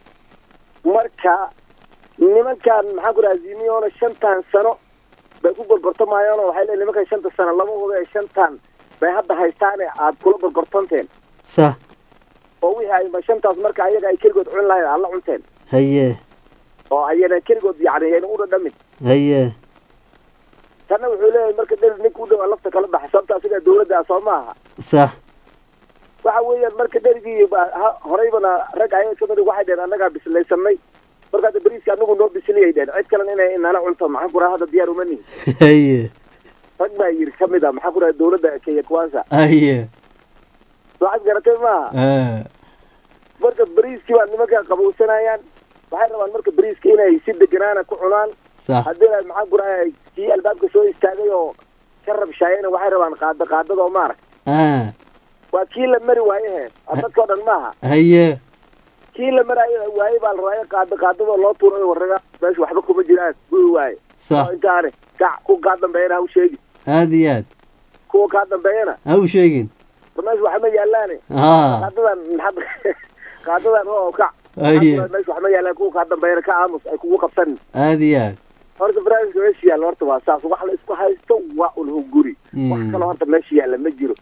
marka nimankan maxaan ku raha zimiona shantan sano bay ku gorgortamayaan oo waxay leeyihin nimankan shanta sano lama hubo ee shantan bay hadda haystaane aad kula gorgortanteen sax oo wixii ay ma shantaas marka ayaga ay keligood cun lahayd aad la cunteen haye oo ayana keligood yacni ayna u dhadhamin haye tanna wuxuu leeyahay marka dherer ninka u dhawaa lafta kala baxa sababta asiga dawladda ah soo maaha sax waxa weeyaan marka dherigii ba- ha- horeybana rag ayaga kamid ah waxay dheheen annagaa bislaysanay marka hadda beriiska anagu noo bisiliyay dheheen cid kalena inay nala cunto maxaan ku raha hadda diyaar uma nihin haye rag baa yiri kamid ah maxaan ku raha dawladda kenya kwanza haye waxaad garatay maaha ah marka beriiskii baa nimanka qabowsanayaan waxay rabaan marka beriiska inay si deganaana ku cunaan sax haddii ay maxaan ku raha kii albaabka soo istaagay oo ka rabshaayena waxay rabaan qaada qaadada oo maarag ah waa kii la mari waaye he dadkao dhan maaha haye kii la maraayo waaye baa la rabaa qaada qaadadoo loo tuurayo warraga meesha waxba kuma jiraan guyi waaye sax oo intaane kac kuwa kaa dambeeyana ha u sheegi aada iyo aad kuwa kaa dambeeyana ha u sheegin war meesha waxma yaalaane ah qaadadan maxaa qaadadan oo kac haye meesha waxma yaalaan kuwa kaa dambeeyana ka aamus ay kugu qabsanin aada iyo aad horta barnaamijka meesha yaalla horta waa saas wax la isku haysto waa un hunguri wax Mm. kaloo horta meesha yaalla ma jiro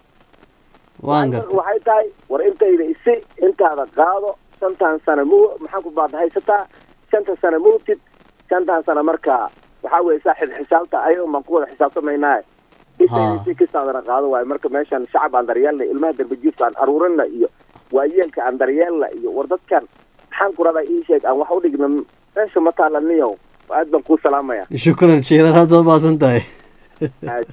waan marka gartay waxay tahay war intayda isi intaada qaado shantan sano mu maxaan ku baad haysataa shanta sano mugtid shantan sano marka waxaa weeye saaxib xisaabta ayaga baan ku wada xisaabtamaynaa intayda isi kistaadana qaado waayo marka meeshan shacab aan daryeelna ilmaha darbajiifka aan aruurina iyo waayeelka aan daryeelna iyo war dadkan maxaan ku radaa ii sheeg aan wax u dhigna meesha ma taalaniyow aad baan kuu salaamaya shukran shiiraar hadda waad mahadsan tahay Aad.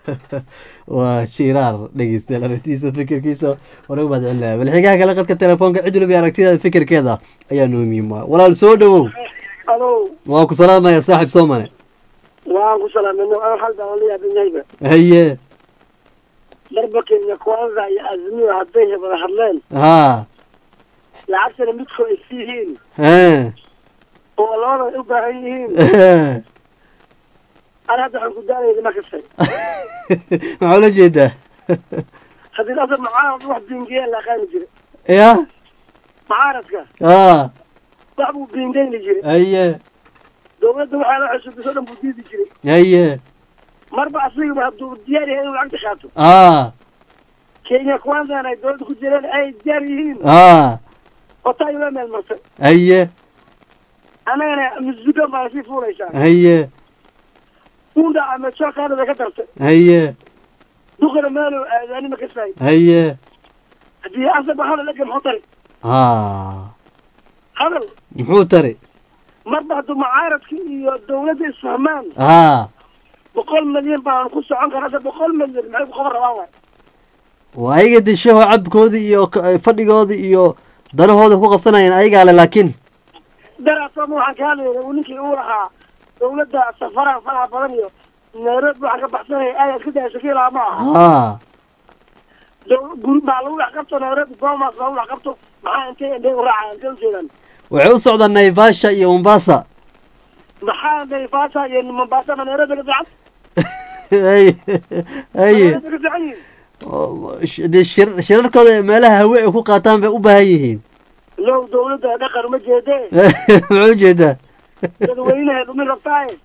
waa shiiraar dhegeystayaal aragtiisa fikirkiisa wanagu mahad celinaya balxigaha kale qadka telefoonka cid waliba aragtidaada fikirkeeda ayaa noo muhiim ah walaal soo dhawow alo waan ku salaamaya saaxib soomane waan ku salaamay aan hal baan la yaabin yahayba haye darba kenya kwanza iyo azmiyo hadday wada hadleen ha lacagtana midkoo ay si yihiin he oo labada ay u baahan yihiin ana hadda waxaan ku daanayna ma kastay maxaa ula jeedaa haddii asa mucaarad wax biingeya la aqaani jira ya mucaaradka ha wax buu biingeyni jiray haye dawladda waxaa la xusuubiso dhan buu diidi jiray haye marba asigaba hadduu diyaar yahay inuu lacagta qaato ha kenya kwanzana ay dawladda ku jireen ay diyaar yihiin ha oo taa ila meel martay haye annagana musbigan baa sii fuulaysaa haye unda ama jookaanada ka dartay haye duqana meelo aadaani ma kasay haye haddii asaba hadal ega muxuu tari ha hadal muxuu tari marba hadduu mucaaradka iyo dawladda isfahmaan ha boqol milyan baan ku socon kara hadda boqol milyan maxay ku qaban rabaan waay waa ayaga deshaho cabkooda iyo k- fadhigooda iyo danahooda ku qabsanayaan ayagaa le laakiin daraasama waxaan ka hadlayna uu ninkii uu lahaa dawladda safaraha faraha badan iyo nairobi waxaan ka baxsanaya aad iska daya shakiilaa ma aha ha daw- guri baa lagu dhex qabto nairobi bomas lagu dhex qabto maxaa intay indhay u raacaan intay ujeedaan waxay u socdaan naivasha iyo mombasa maxaa naivasha iyo mombasa ma nairobi ka fiican haye haye nairobi ka fiican yihiin oo, sh- dee shir- shirarkooda meelaha hawe ay ku qaataan bay u baahan yihiin low dawladda dhaqan uma jeede muxuu ujeedaa dadweynaha dhumi rabtaaye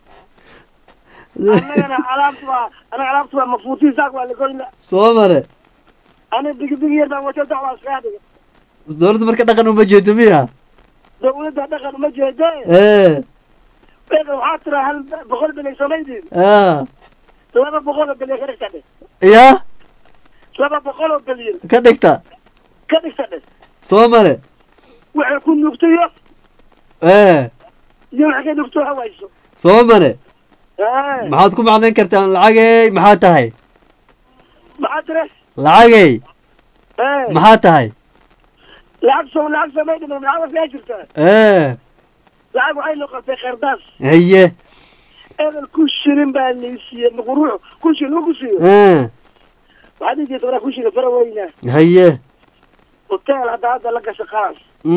annagana alaabta waa anaga alaabta waa mafuutiin saak waa lagoyna soo mare aniga digidigi yar baan wato dacwaa iskaga dhiga dowladda marka dhaqan uma jeedo miya dawladda dhaqan uma jeede ee eega waxaa tiraa hal boqol bilay samaydin a laba boqol oo bilyan ka dhigta dhe ya laba boqol oo bilyan ka dhigta ka dhigta dhe soo mare waxay ku nugtayo ee iyo waxay ka nugto hawayso soo mare ee maxaad ku macnayn kartaan lacagey maxaa tahay maxaa tire lacagey ee maxaa tahay lacag soo lacag samaydin lacag waa jirtaa ee lacag waxay noqotay khardaas haye ebel ku shirin baa laysiiye maquruux ku shirin lagu siiyo ee waxaa dhihi jirta waraa ku shirin fara weyna haye hotel hadda hadda la gasha qaas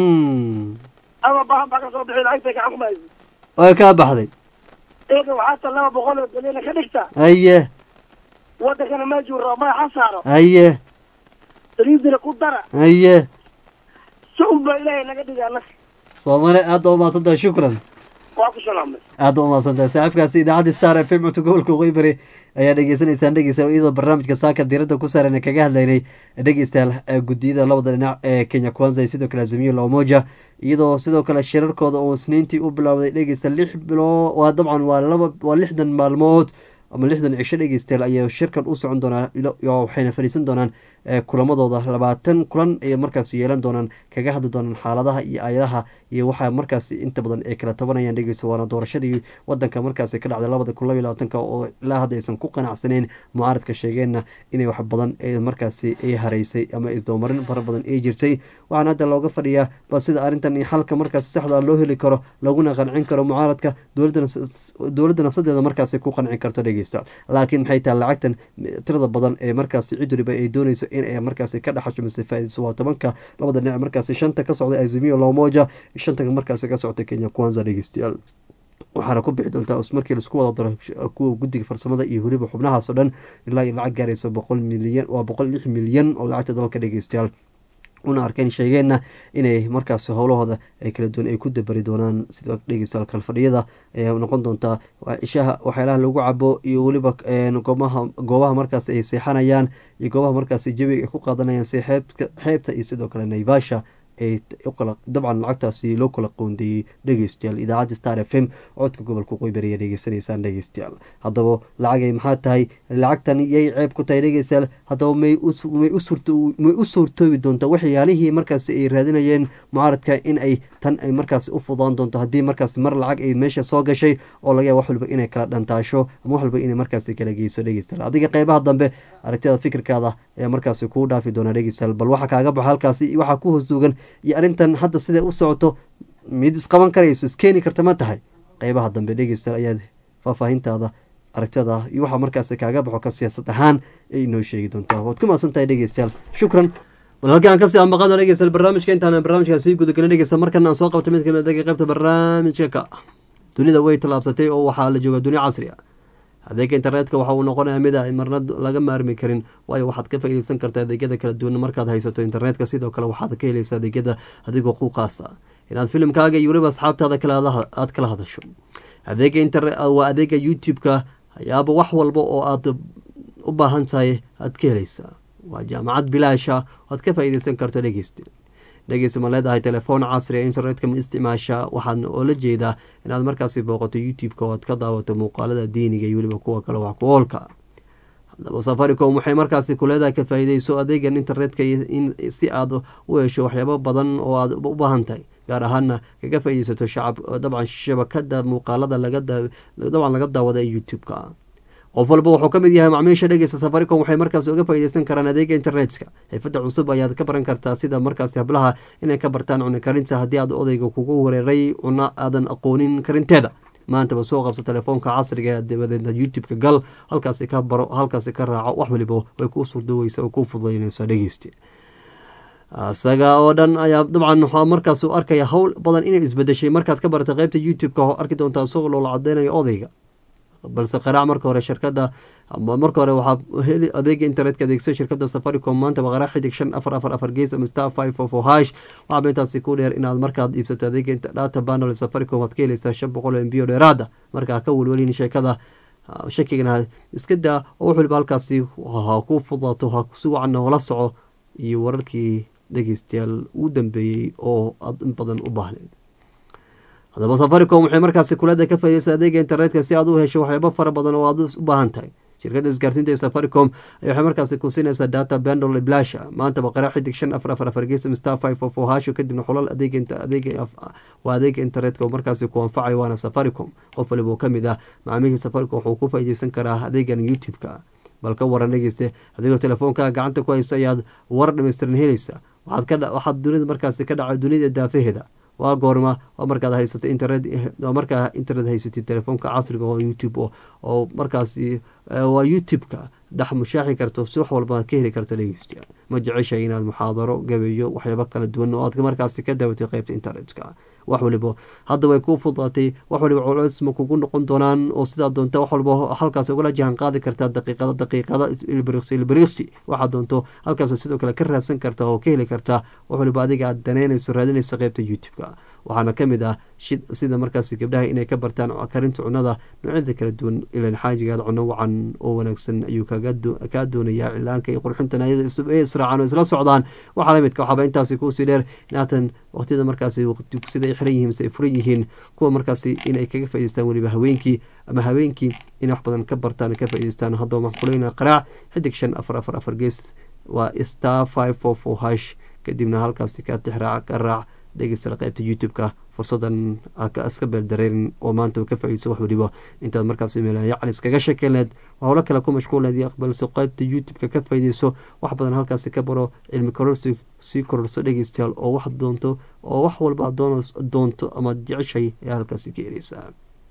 mm ama bahan baa ka soo bixi lacagtay gacan ku maysa way kaa baxday eega waxaa ta laba boqol oo bilyan ka dhigta haye wadankana meeshuu rabo madaxa saaro haye saliidina ku dara haye si unba ilaahay naga dhiga annaga soo mare aad baa umahadsantahay shukran waa ku salaamay aad baa umahadsantahay saaxiibkaasi idaacadda star f m codka gobolka waqooyi ayaa dhegeysanaysaan dhegeystayaal iyadoo barnaamijka saaka diiradda ku saaran kaga hadlaynay dhegeystayaal ee guddiyada labada dhinac ee kenya kwanza iyo sidoo kale azimiyo la umoja iyadoo sidoo kale shirarkooda oo isniintii u bilowday dhegeysta lix bilo waa dabcan waa laba waa lixdan maalmood ama lixdan cisho dhegeystayaal ayaa shirkan u socon doonaa ilo- iyo waxayna fadhiisan doonaan ee kulamadooda labaatan kulan ay markaas yeelan doonaan kaga hadli doonaan xaaladaha iyo aayadaha iyo waxaa markaas inta badan ay kala tabanayaan dhegeysta waana doorashadii wadanka markaas ka dhacday labada kun labaiy labaatanka oo ilaa hadda aysan ku qanacsaneyn mucaaradka sheegeenna inay wax badan ee markaasi ay haraysay ama isdabamarin fara badan ay jirtay waxaana hadda looga fadhiyaa bal sida arrintan iyo xalka markaas saxda loo heli karo laguna qancin karo mucaaradka dowladda dowladda nafsadeeda markaasi ku qancin karto dhegeysta laakiin maxay tahay lacagtan tirada badan ee markaasi cid waliba ay dooneyso in ay markaasi ka dhaxasho mise faa'iidayso waa tobanka labada dhinac markaasi shanta ka socday azimio lomoja shanta markaasi ka socotay kenya kwanza dhegeystayaal waxaana ku bixi doontaa markii laisku wada daro kuwa guddiga farsamada iyo weliba xubnahaas oo dhan ilaa iyo lacag gaarayso boqol milyan waa boqol lix milyan oo lacagta dalka dhegeystayaal una arkeen sheegeenna inay markaas howlahooda ay kala duwan ay ku dabari doonaan sida dhegeystayaal kalfadhiyada ayaa noqon doontaa ishaha waxyaalaha lagu cabo iyo weliba goobaha goobaha markaas ay seexanayaan iyo goobaha markaas jawiga ay ku qaadanayaan si xeebka xeebta iyo sidoo kale naivasha ay ukala dabcan lacagtaasi loo kala qoondeeyey dhegeystayaal idaacadda star f m codka gobolka qoybari ayaa dhegeysanaysaan dhegeystayaal haddaba lacagay maxaa tahay lacagtan yay ceeb ku tahay dhegeystayaal haddaba may may may u suurtoobi doontaa waxyaalihii markaas ay raadinayeen mucaaradka in ay tan ay markaas u fudaan doonto haddii markaas mar lacag ay meesha soo gashay oo laga yaaba wax walba inay kala dhantaasho ama wax walba inay markaas kala geyso dhegeystayaal adiga qeybaha dambe aragtida fikirkaada ayaa markaasi kuu dhaafi doonaa dhegeystayaal bal waxa kaaga baxa halkaasi waxaa ku hoos duugan iyo arrintan hadda siday u socoto mid isqaban karayso iskeeni karta ma tahay qeybaha dambe dhegeystayaal ayaad faahfaahintaada aragtada iyo waxaa markaasi kaaga baxo ka siyaasad ahaan ay inoo sheegi doontaa waad ku mahadsan tahay dhegeystayaal shukran bal halkii aan kasii ambaqaado dhegeystayaal barnaamijka intaan barnaamijkaa sii gudagelin dhegeysta markan aan soo qabto mid kamid adeega qeybta barnaamijka ka dunida way tallaabsatay oo waxaa la joogaa dunia casri a adeega internetka waxa uu noqonayaa mid a marna laga maarmi karin waayo waxaad ka faaideysan kartaa adeegyada kala duwan markaad haysato internetka sidoo kale waxaad ka helaysa adeegyada adigoo quuqaasa inaad filimkaaga iyo weliba asxaabtaada aad kala hadasho adeega internet waa adeega youtube-ka ayaaba wax walba oo aad u baahan tahay aad ka helaysaa waa jaamacad bilaasha aad ka faaideysan karto dhegeysta dhegeysta ma leedahay telefoon casri a internetka ma isticmaasha waxaad oola jeedaa inaad markaasi booqato youtube-ka oo aad ka daawato muuqaalada diiniga iyo weliba kuwa kale wax ku oolka haddaba safaricom waxay markaasi ku leedahay ka faa'iideyso adeegan internetka in si aad u hesho waxyaabo badan oo aad u baahan tahay gaar ahaana kaga faaideysato shacab dabcan shabakada muuqaalada dabcan laga daawada ee youtube-ka qof walba wuxuu ka mid yahay macmiisha dhegeysta safaricom waxay markaas uga faaideysan karaan adeega internetka xirfada cusub ayaad ka baran kartaa sida markaasi hablaha inay ka bartaan cuni karinta haddii aad odayga kugu wareeray cuno aadan aqoonin karinteeda maantaba soo qabso telefoonka casriga dabadeedna youtube-ka gal halkaasi ka baro halkaasi ka raaco wax waliba way kuu surdoweysa oo kuu fududeyneysa dhegeysti isaga oo dhan ayaa dabcan waxaa markaas uu arkaya howl badan inay isbedeshay markaad ka baratay qeybta youtube-ka oo arki doontaa isagoo loola cadeynayo odayga balse qaraac marka hore shirkada marka hore waxaa heli adeega internetka adeegsa shirkada safaricom maanta baqara xidig shan afar afar afar gees ama star five four four hash waxaa intaasi ku dheer inaad markaad iibsato adeega data bundle safaricom aad ka helaysaa shan boqol oo mbiyo dheeraada markaa ka welwelin sheekada shakigana iska daa oo wax waliba halkaasi ha ku fudaato ha si wacan noola soco iyo wararkii dhegeystayaal uu dambeeyey oo aada in badan u baahneed haddaba safaricom waxay markaasi kulada ka faaideysa adeega internetka si aad u hesho waxyaabo fara badan oo aad u baahan tahay shirkadda isgaarsiinta ee safaricom waxay markaasi kusinaysaa data bendol blasha maanta baqara xidig shan afar afar afar geesam star five four four hasho kadibna xulal adeega waa adeega internetka oo markaasi ku anfacayo waana safaricom qof waliba oo kamid ah macaamiisha safaricom wuxuu ku faaideysan karaa adeegan youtube-ka bal ka waran dhegeyste adigoo telefoonkaa gacanta ku haysta ayaad war dhameystiran helaysa waxaad dunida markaasi ka dhacay dunida daafaheeda waa goorma waa markaad haysato internet waa markaa internet haysatid telefoonka casriga oo youtube oo markaasi waa youtube-ka dhex mushaaxi karto si wax walba ka heli karto dhegeystayaal ma jeceshay inaad muxaadaro gabeeyo waxyaabo kala duwan oo aad markaasi ka daawatay qeybta internetka wax waliba hadda way kuu fudaatay wax waliba culeys ma kugu noqon doonaan oo sidaa doonta wax walba halkaas ugala jahan qaadi kartaa daqiiqada daqiiqada ilbiriqsi ilbiriqsi waxaad doonto halkaas sidoo kale ka raadsan kartaa oo ka heli kartaa wax waliba adiga aad daneynayso raadinaysa qeybta youtube-ka waxaana ka mid ah sida markaasi gabdhaha inay ka bartaan karinta cunada noocyada kala duwan ilan xaajigaad cuno wacan oo wanaagsan ayuu kaa doonayaa cilaanka iyo qurxintan ayada israacan oo isla socdaan waxaa lamidka waxaaba intaasi kuusii dheer inaatan waqtiyada markaasi dugsida ay xiran yihiin mise ay furan yihiin kuwa markaasi inay kaga faa'ideystaan weliba haweenkii ama haweenkii inay wax badan ka bartaan ka faa'ideystaan haddaba maxkuleyna qaraac xidig shan afar afar afar gees waa star five four four hash kadibna halkaasi ka tixraac ka raac dhegeysta qaybta youtube-ka fursadan iska beeldareerin oo maanta ka faaideyso wax waliba intaad markaas meelaya calis kaga sheekeyneed howlo kale ku mashquulneed iyo aqbalso qaybta youtube-ka ka faaideyso wax badan halkaasi ka baro cilmi kororsi sii kororso dhegeystayaal oo wax doonto oo wax walba doonto ama jeceshay ayaa halkaasi ka ereysaa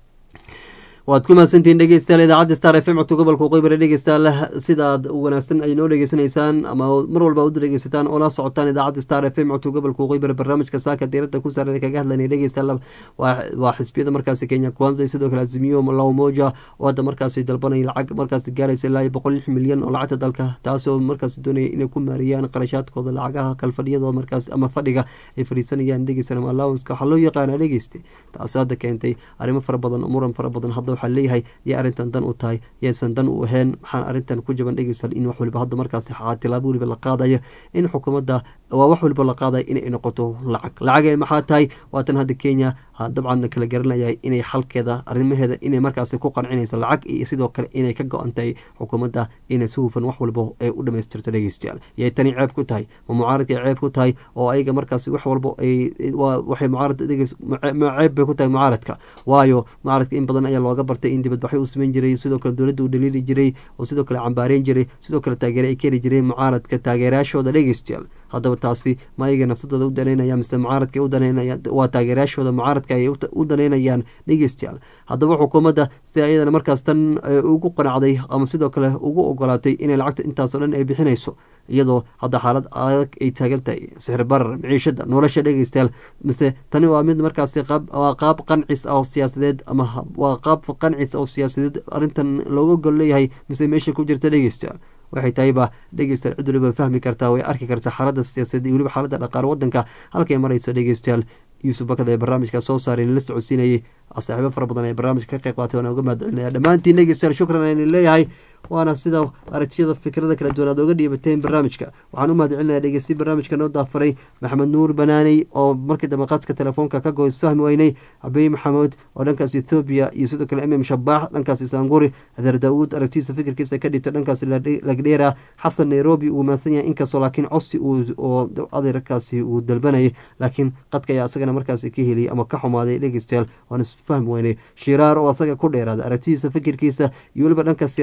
waad ku mahadsantihiin dhegeystayaal idaacadda star f m codka gobolka qoybare dhegeystayaal sidaad wanaagsan ay noo dhegeysanaysaan ama mar walba ud dhegeysataan oo la socotaan idaacadda star f m codka gobolka qoybare barnaamijka saaka diirada ku saaran kaga hadlanay dhegeystayaal waa xisbiyada markaasi kenya kwanza sidoo kale azimiyo lawmoja oo hadda markaasi dalbanaya lacag markaasi gaaraysa ilaa boqol lix milyan oo lacagta dalka taasoo markaasi doonaya inay ku maariyaan qarashaadkooda lacagaha kalfadhiyada markaas ama fadhiga ay fadhiisanayaan dhegeysan ama allowanska waxaa loo yaqaana dhegeyste taasoo hadda keentay arrimo fara badan muran fara badan hadda waxaa leeyahay yay arrintan dan u tahay yaysan dan u ahayn maxaan arrintan ku jaban dhegeysal in wax waliba hadda markaasi tilaabo waliba la qaadayo in xukuumadda waa wax waliba la qaadayo inay noqoto lacag lacag maxaa tahay waatan hadda kenya dabcan kala garanayay inay xalkeeda arrimaheeda inay markaasi ku qancinaysa lacag iyo sidoo kale inay ka go-an tahay xukuumadda inay si hufan wax walba ay u dhamaystirto dhegeystayaal yay tani ceeb ku tahay ma mucaaradkay ceeb ku tahay oo ayaga markaasi wax walba ay waxay mucaarad dhegeys ceeb bay ku tahay mucaaradka waayo mucaaradka in badan ayaa looga bartay in dibadbaxyo u sameyn jiray sidoo kale dowladda uu dhaliili jiray oo sidoo kale cambaareyn jiray sidoo kale taageere ay ka heli jireen mucaaradka taageerayaashooda dhegeystayaal haddaba taasi ma ayaga nafsadooda u daneynaya mise mucaaradka u daneynaya waa taageerayaashooda mucaaradka ay u daneynayaan dhegeystayaal haddaba xukuumadda si ayadana markaas tan ugu qanacday ama sidoo kale ugu ogolaatay inay lacagta intaasoo dhan ay bixinayso iyadoo hadda xaalad adag ay taagan tahay sixir barar miciishada nolosha dhegeystayaal mise tani waa mid markaasi waa qaab qancis ah oo siyaasadeed ama waa qaab qancis oo siyaasadeed arrintan looga gol leeyahay mise meesha ku jirta dhegeystayaal waxay tahayba dhegeystayaal cid waliba fahmi kartaa way arki kartaa xaaladda siyaasadeed iyo weliba xaaladda dhaqaale wadanka halkay marayso dhegeystayaal yuusuf bakada ee barnaamijka soo saaray la socodsiinayay saaxiibo fara badan ee barnaamijka ka qayb qaatay waana uga mahadcelinaya dhammaantiin dhegeystayaal shukran aynin leeyahay waana sida aragtiyada fikrada kala duwan aad oga dhiibateen barnaamijka waxaan u mahadcelinaya dhegeysti barnaamijka noo daafaray maxamed nuur banaaney oo markii dambe qadska telefoonka ka go isfahmi weynay cabey maxamuud oo dhankaas ethoobiya iyo sidoo kale mm shabaax dhankaas isaanguri adeer daawuud aragtiisa fikirkiisa ka dhibta dhankaas lagdheera xasan nairobi uu maadsan yahay inkastoo laakiin codsi oo adeerkaasi uu dalbanayay laakiin qadka ayaa isagana markaasi ka heliyay ama ka xumaaday dhegeystayaal waan isfahmi weynay shiraar oo asaga ku dheeraada aragtidiisa fikirkiisa iyo weliba dhanka siyaasadeed wax waliba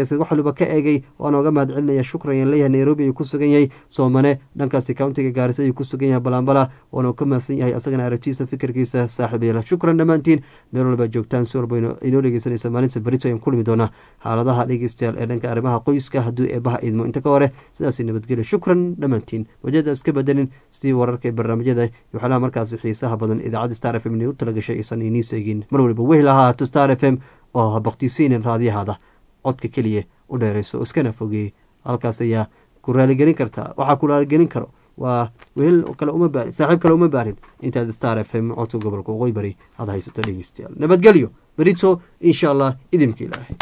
walba ka eegay waana oga mahad celinaya shukran ayaan leeyahay nairobi ayuu ku sugan yahay soomane dhankaasi countiga gaarisa ayuu ku sugan yahay balambala waana ka mahadsan yahay asagana aragtiisa fikirkiisa saaxiib yeela shukran dhammaantiin meel walba joogtaan si walba inoo dhegeysanaysa maalinta berito ayaan kulmi doonaa xaaladaha dhegeystayaal ee dhanka arrimaha qoyska hadduu eebaha idmo inta ka hore sidaasi nabadgelyo shukran dhammaantiin wajada iska bedelin sidii wararka ee barnaamijyada iyo waxyaalaha markaasi xiisaha badan idaacadda star f m inay u talagashay aysan inii seegin mar waliba wehel ahaato star f m oo habaqtiisiinin raadiyahaada codka keliya u dheerayso oo iskana fogeeyey halkaas ayaa ku raaligelin kartaa waxaa ku raaligelin karo waa wehel kale uma baarin saaxiib kale uma baarin intaad star f m codka gobolka waqooyi bari aad haysato dhegeystayaal nabadgelyo berito insha allah idinka ilaahay